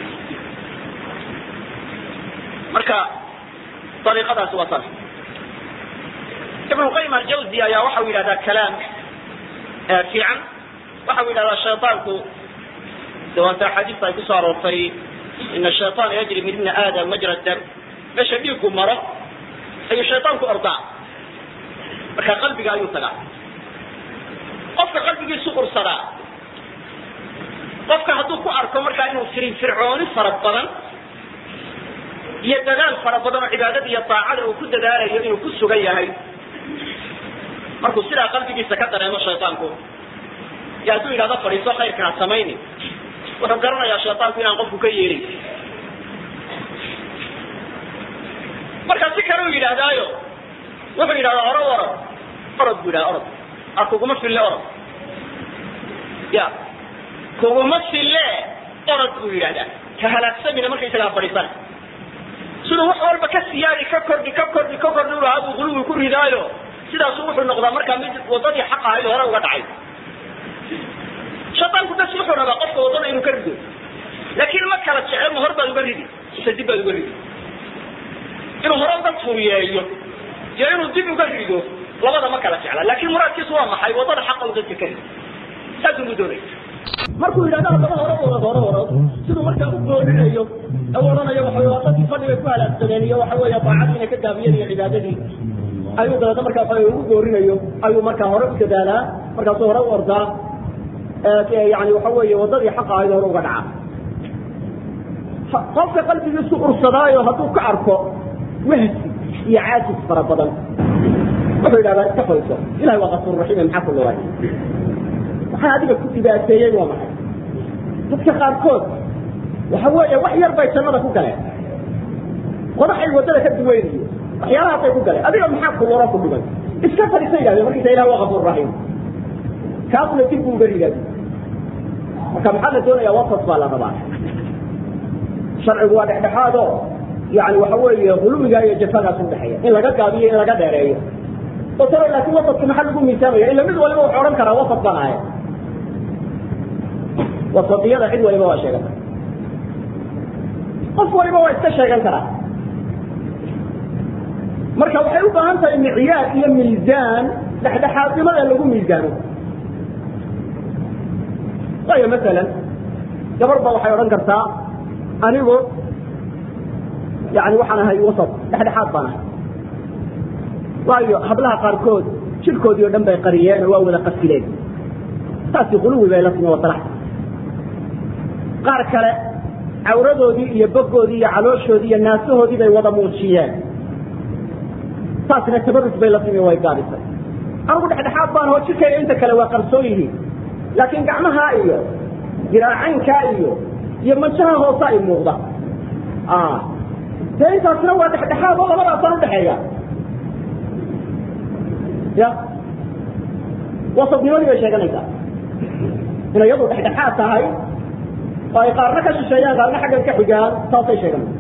marka ariiqadaas waa tan ibnu qayim aljawzi ayaa waxau yidhahdaa kalaam fiican waxau yidhahdaa shayطaanku de waanta axaadiista ay kusoo aroortay ina shayطaana yajri min ibni aadam majra dam meesha dhiigu maro ayuu shayطaanku ordaa marka qalbiga ayuu tagaa qofka qalbigiisu ursadaa qofka hadduu ku arko markaa inuu firin fircooni fara badan iyo dadaal fara badan oo cibaadada iyo daacada uu ku dadaalayo inuu ku sugan yahay markuu sidaa qalbigiisa ka dareemo shayطaanku iyo hadduu yidhahdo fadhiiso khayrka ha samayni wuxuu garanayaa shayطaanku inaan qofku ka yeelin marka si kale u yidhaahdaayo wuxuu yidhahdaa oro orod orod bu yidhahda orod a kuguma fille orod ya kuguma fille orod buu yidhahdaa ka halaagsamina markaysaga ha fadhiisana siduu wax walba ka siyaadi ka kordhi ka kordhi ka kordhi u lahaa buu guluwi ku ridaayo sidaasu wuxuu noqdaa markaa mid wadadii xaq ahayd hore uga dhacay shaytaanku bas wuxuu rabaa qofka wadada inuu ka rido laakiin ma kala jecel ma hor baad uga ridi mise dib baad uga ridi inuu hore uga furiyeeyo iyo inuu dib uga rido labada ma kala jecla laakiin muraadkiisu waa maxay wadada xaqa u dadka ka rido saasuu mu doonay markuu yidhahdo haddaba hore orod hore orod siduu markaa u goorinayo u odhanayo waxa waa dadkii fadhigay ku halaagsameen iyo waxa weeye daacadii inay ka gaabiyeen iyo cibaadadii ayuu dabeedna markaa waxa ugu goorinayo ayuu markaa hore u dadaalaa markaasuu hore u ordaa yani waxa weeye wadadii xaqa ahayd hore uga dhaca qofka qalbigiisu ursadaayo hadduu ka arko wahsi iyo caajis fara badan wuxuu yidhahdaa iska fayso ilahay waa kafuur raxiim maxaa ku luray maxaa adiga ku dhibaateeyey waa maxay dadka qaarkood waxa weeye wax yar bay jannada ku galeen qodaxay waddada ka duweynayo waxyaalahaasay ku galeen adiga maxaa kuluro ku dhigay iska fadhiisa yidhahdeen markiisa ilah waa kafuur raxiim kaasuna dib buu uga rigaadi marka maxaa la doonayaa wasat baa la rabaa sharcigu waa dhexdhexaado yani waxa weeye huluwiga iyo jafadaas udhexeeya in laga gaabiyo in laga dheereeyo otaro laakiin wasadka maxaa lagu miisaamaya ila mid waliba wuxuu odhan karaa wasad baan ahay wasadiyada cid waliba waa sheegan kara qof waliba waa iska sheegan karaa marka waxay u baahan tahay micyaar iyo miisaan dhexdhexaadnimada lagu miisaano waayo masalan gabar ba waxay odhan kartaa anigu yani waxaan ahay wasat dhexdhexaad baan ahay waayo hablaha qaarkood jidhkoodii o dhan bay qariyeen oo waa wada qafileen taasi quluwi bay la timi wasalax qaar kale cawradoodii iyo bogoodii iyo calooshoodii iyo naasahoodii bay wada muujiyeen taasna tabarus bay la timi way gaabisay anigu dhexdhexaad baan hoo jidhkayga inta kale waa qarsoon yihiin laakiin gacmahaa iyo jiraacaynkaa iyo iyo manjaha hoose ay muuqda dee intaasna waa dhexdhexaad oo labadaasaan udhexeeya ya wasatnimadii bay sheeganaysaa inay iyadu dhexdhexaad tahay oo ay qaarna ka shisheeyaan qaarna xaggan ka xigaan taasay sheeganaysa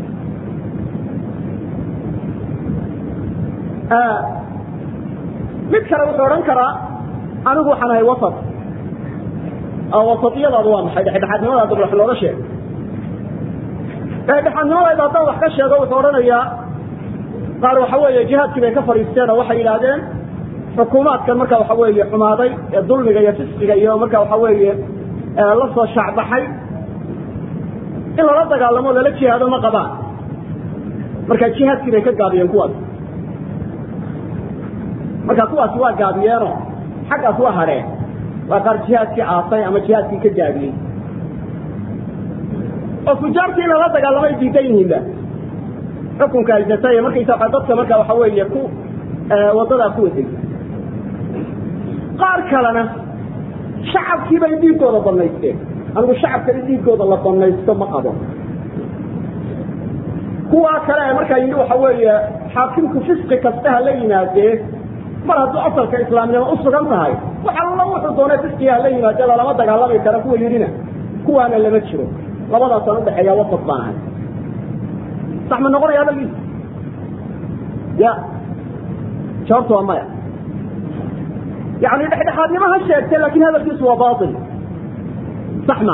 mid kale wuxuu odhan karaa anigu waxaan ahay wasat wasatiyadaadu waa maxay dhexdhexaadnimadaada wax looga sheego dhexdhexaadnimadayda haddaan wax ka sheego wuxuu odhanayaa qaar waxa weeye jihaadkii bay ka fadhiisteen oo waxay yidhaahdeen xukuumaadkan marka waxa weeye xumaaday ee dulmiga iyo fisqiga iyo marka waxa weeye la soo shaacbaxay in lala dagaalamo lala jihaado ma qabaan marka jihaadkii bay ka gaabiyeen kuwaas marka kuwaasi waa gaabiyeenoo xaggaas waa hadheen waa qaar jihaadkii aasay ama jihaadkii ka gaabiyey oo fujaartii in lala dagaalamay diidan yihiinba xukunka haysatay markaysa waa dadka marka waxa weeye ku wadadaa ku waday qaar kalena shacabkii bay dhiigooda banaysteen anigu shacabka in dhiigooda la banaysto ma qabo kuwaa kale ee markaa yidhi waxa weeye xaakimku fisqi kasta ha la yimaadee mar hadduu asalka islaamnimo u sugan tahay waxa alla wuxuu doonay fisqiga hala yimaadee lalama dagaalami kara kuwa yidhina kuwaana lama jiro labadaasaan udhexeeya wasat baan ahay sax ma noqonaya hadalgiisa ya jawaabtu waa maya yani dhexdhexaadnimo ha sheegtay laakin hadalkiisu waa bail sax ma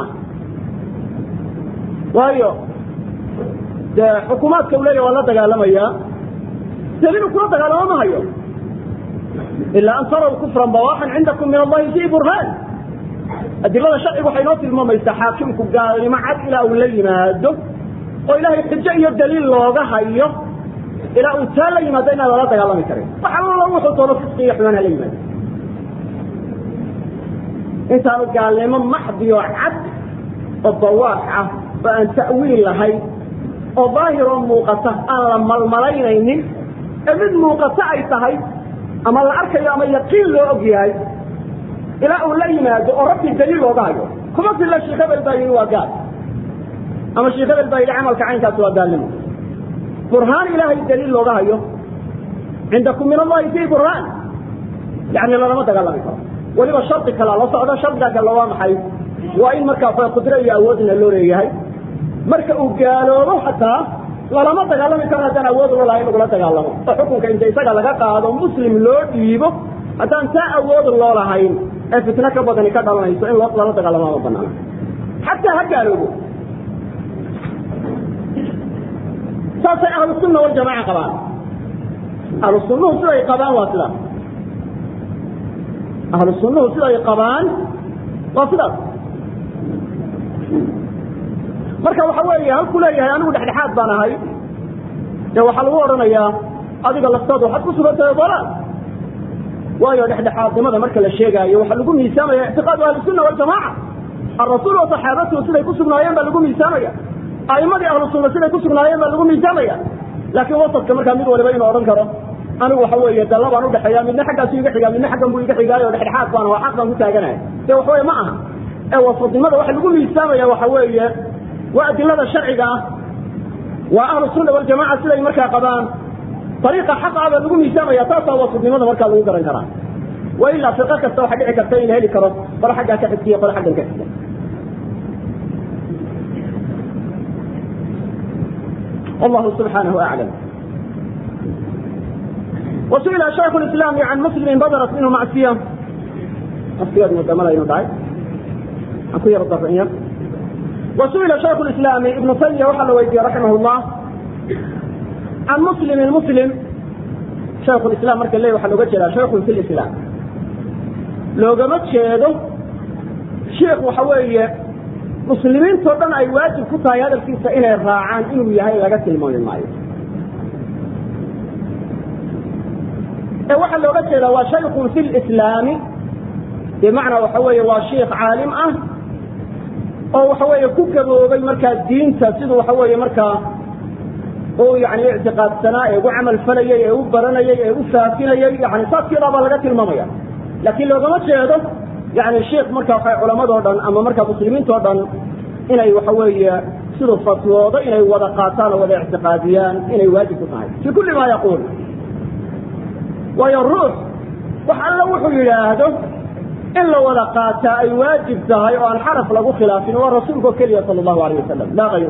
waayo dee xukuumaadka u leeya waa la dagaalamayaa dalilu kula dagaalamo ma hayo ilaa an taraw kufran bawaxan cindakum min allahi fi burhaan adilada sharcigu waxay noo tilmaamaysaa xaakimku gaalnimo cad ilaa uu la yimaado oo ilaahay xujo iyo daliil looga hayo ilaa uu taa la yimaado inaan lala dagaalami karin wax allo wuxuu doono fisqi iyo xumaan hala yimaado intaanu gaalnimo maxdiyo cad oo bawaax ah oo aan ta'wiil lahayn oo daahiroo muuqata aan la malmalaynaynin ee mid muuqata ay tahay ama la arkayo ama yaqiin loo og yahay ilaa uu la yimaado oo rabbi daliil looga hayo kuma filla sheekh hebel baa yidhi waa gaal ama sheekh hebel baa yidhi camalka caynkaasi waa gaalnimo burhaan ilaahay daliil looga hayo cindakum min allahi fi burhaan yani lalama dagaalami karo weliba shardi kalaa la socdo shardiga kale waa maxay waa in markaa qudro iyo awoodna loo leeyahay marka uu gaaloobo xataa lalama dagaalami karo haddaan awood ula lahay in lagula dagaalamo oo xukunka inta isaga laga qaado muslim loo dhiibo haddaan taa awood loo lahayn ee fitno ka badani ka dhalanayso in lala dagaalamo ma banaana xataa ha gaaloobo saasay ahlu sunna waljamaaca qabaan ahlu sunnuhu siday qabaan waa sidaas ahlu sunnuhu siday qabaan waa sidaas marka waxa weeye halku leeyahay anigu dhexdhexaad baan ahay dee waxaa lagu odhanayaa adiga laftaadu waxaad ku sugantahay dalaal waayo dhexdhexaadnimada marka la sheegaayo waxaa lagu miisaamaya ictiqaadu ahlisunna waljamaaca alrasuul wa saxaabatuhu siday ku sugnaayeen baa lagu miisaamaya a'imadii ahlu sunna siday ku sugnaayeen baa lagu miisaamaya laakiin wasadka markaa mid waliba inuu odhan karo anigu waxa weeye dalla baan udhexeeya midna xaggaasu iga xigaa midna xaggan buu iga xigaayo dhexdhexaad baan waa xaq baan ku taaganaya de waxa weye ma aha ee wasadnimada waxa lagu miisaamaya waxa weeye waa adilada sharciga ah waa ahlu sunna waljamaca siday markaa qabaan ariiqa xaqa baa lagu miisaamaya taasaa wasadnimada markaa lagu garan karaa wa ilaa fiqo kasta waxaa dhici karta in la heli karo qolo xaggaa ka xigtiyo qolo xaggan ka xigta والله سبحانه أعلم وسئل شيخ الإسلام عن مسلم بدرت منه معصية معصية مدمرة ينضعي أكو يرد الرئية وسئل شيخ الإسلام ابن تيمية وحل ويدي رحمه الله عن مسلم المسلم شيخ الإسلام مركز لي وحل وجه شيخ في الإسلام لو قمت شهده sheikh waxa weeye muslimiintoo dhan ay waajib ku tahay hadalkiisa inay raacaan inuu yahay laga tilmaami maayo ee waxaa looga jeedaa waa shaykun fi lislaami bimacnaa waxa weeye waa sheikh caalim ah oo waxa weeye ku gaboobay markaa diinta siduu waxa weeye markaa uu yani ictiqaadsanaa ee ugu camal falayay ee u baranayay ee u faafinayay yani saaskeedaa baa laga tilmaamaya laakiin loogama jeedo yani sheikh marka waxa culamadoo dhan ama markaa muslimiintoo dhan inay waxa weeye siduu fatwoodo inay wada qaataan oo wada ictiqaadiyaan inay waajib ku tahay fi kulli ma yaquul waayo ruux wax alla wuxuu yidhaahdo in la wada qaataa ay waajib tahay oo aan xaraf lagu khilaafin waa rasuulka keliya sala allahu alayh wasalam laa hayru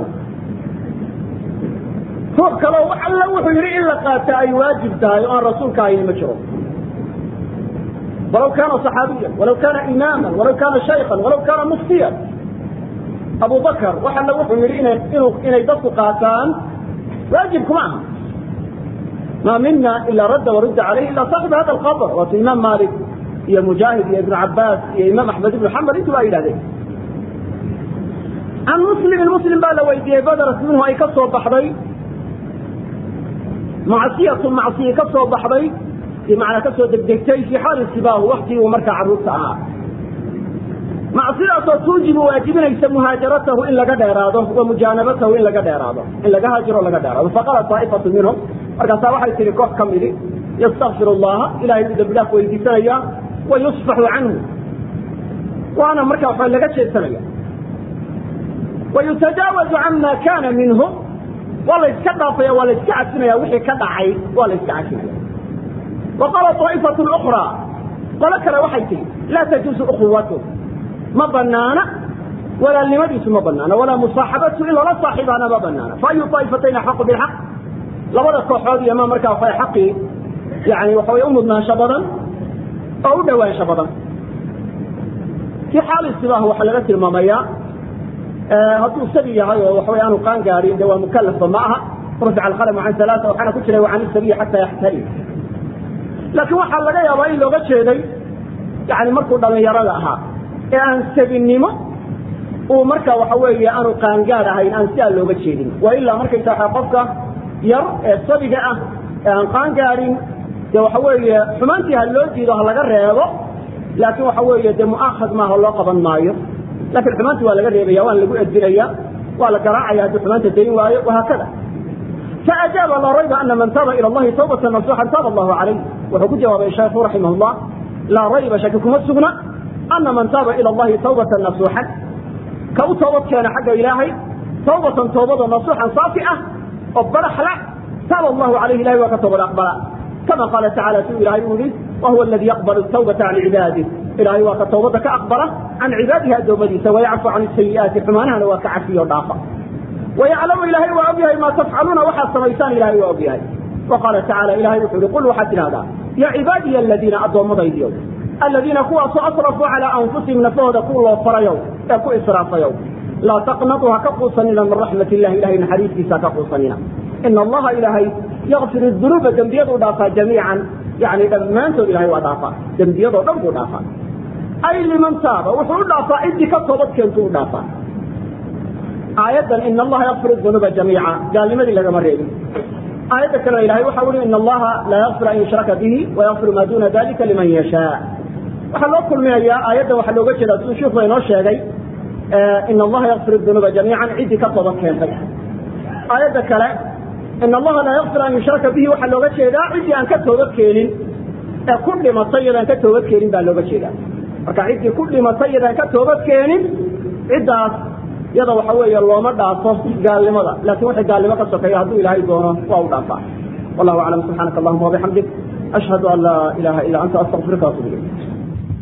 ruux kaleo wax alla wuxuu yidhi in la qaataa ay waajib tahay oo aan rasuulka ahayn ma jiro walaw kaana صaxaabiya walaw kaana imaama walaw kaana shaykan walaw kaana muftiya abu bakr wax alla wuxuu yidhi ina inu inay dadku qaataan waajib kuma aha ma mina ila radda warudda calayh ila saaxib hada alqabr waatu imaam malik iyo mujaahid iyo ibn cabaas iyo imaam axmed ibn xambal intuba ay yidhahdeen can muslimin muslim baa la weydiiyey badarat minhu ay ka soo baxday macsiyatu macsiye ka soo baxday bimacnaa ka soo degdegtay fii xaali sibaahu waktigii uu markaa carruurta ahaa macsidaasoo tuujibu waajibinaysa muhaajaratahu in laga dheeraado wa mujaanabatahu in laga dheeraado in laga haajiro laga dheeraado faqala taa'ifatu minhum markaasaa waxay tihi koox ka midi yastakfir allaha ilahay uu dembi dhaaf weydiisanaya wa yusfaxu canhu waana markaa waxa laga jeedsanaya wa yutajaawazu cama kana minhu waa la iska dhaafaya waa la iska cafinaya wixii ka dhacay waa la iska cafinaya wa qaala طaa'ifatu ukraa qolo kale waxay tihi laa tajuuzu ukhuwatu ma banaana walaalnimadiisu ma banaana walaa musaaxabatu in lala saaxiibaana ma banaana fa ayu طaa'ifatayn axaqu bilxaq labada kooxood iyo ma markaa waxa xaqii yani waxa way u mudnaansho badan oo u dhowaansho badan fii xaali sibaah waxaa laga tilmaamayaa hadduu sabi yahay oo waxaway aanu qaan gaadhin de waa mukalafba ma aha rufica alqalamu can alaaa waxaana ku jiray wacan isabiyi xataa yaxtali laakiin waxaa laga yaabaa in looga jeeday yani markuu dhalinyarada ahaa ee aan sabinimo uu marka waxa weeye aanu qaangaad ahayn aan sidaa looga jeedin waa ilaa markaysa waa qofka yar ee sabiga ah ee aan qaangaadhin de waxa weeye xumaantii ha loo diido ha laga reebo laakiin waxa weeye de mu'akhad maaha loo qaban maayo lakin xumaanti waa laga reebaya waana lagu edbinaya waa la garaacaya hadduu xumaanta dayn waayo wahaakada faajaaba laa rayba ana man taaba ila allahi tawbata nasuuxan taaba allahu calayh wuxuu ku jawaabay shaykhu raximah llah laa rayba shaki kuma sugna ana man taaba ila allahi tawbatan nasuuxan ka u toobad keena xagga ilaahay tawbatan toobado nasuuxan saafi ah oo baraxla taaba allahu calayh ilahay waa ka toobad aqbala kama qaala tacala siduu ilahay uu yihi wahuwa aladi yaqbalu tawbata can cibaadih ilahay waa ka tawbada ka aqbala can cibaadihi addoommadiisa wayacfu can sayi'aati xumaanahana waa ka cafiyo dhaafa wayaclamu ilahay waa og yahay maa tafcaluuna waxaad samaysaan ilahay waa og yahay wa qaala tacala ilahay wuxuu yihi qul waxaad tidhahdaa ya cibaadiya aladiina addoommadaydiyow aladiina kuwaasoo asrafuu calaa anfusihim nafahooda ku loo farayow ee ku israafayow laa taqnatuu ha ka quusanina min raxmat illahi ilahay naxariistiisa ha ka quusanina ina allaha ilaahay yakfir dunuuba dembiyaduu dhaafaa jamiican yani dhammaantood ilahay waa dhaafaa dembiyadoo dhan buu dhaafaa ay liman taaba wuxuu u dhaafaa ciddii ka toobad keentu u dhaafaa aayaddan ina allaha yakfir dunuuba jamiica gaalnimadii lagama reebin aayadda kaleo ilahay waxa uhi ina allaha laa yakfir an yushraka bihi wayakfir maa duna dalika liman yashaa waxaa loo kulminayaa aayadda waxaa looga jeedaa siduu sheikhu inoo sheegay ina allaha yakfir dunuuba jamiican ciddii ka toobad keentay aayadda kale ina allaha laa yakfir an yushraka bihi waxaa looga jeedaa ciddii aan ka toobad keenin ee ku dhimatay iyadaan ka toobad keenin baa looga jeedaa marka ciddii ku dhimatay iyadaan ka toobad keenin ciddaas yada waxa weeye looma dhaafo gaalnimada laakin wixii gaalnimo ka sokeeya hadduu ilaahay doono waa u dhaafaa wallahu aclam subxaanaka allahuma wabixamdik ashhadu an laa ilaha illa anta astaqfiruka waatubu ilayk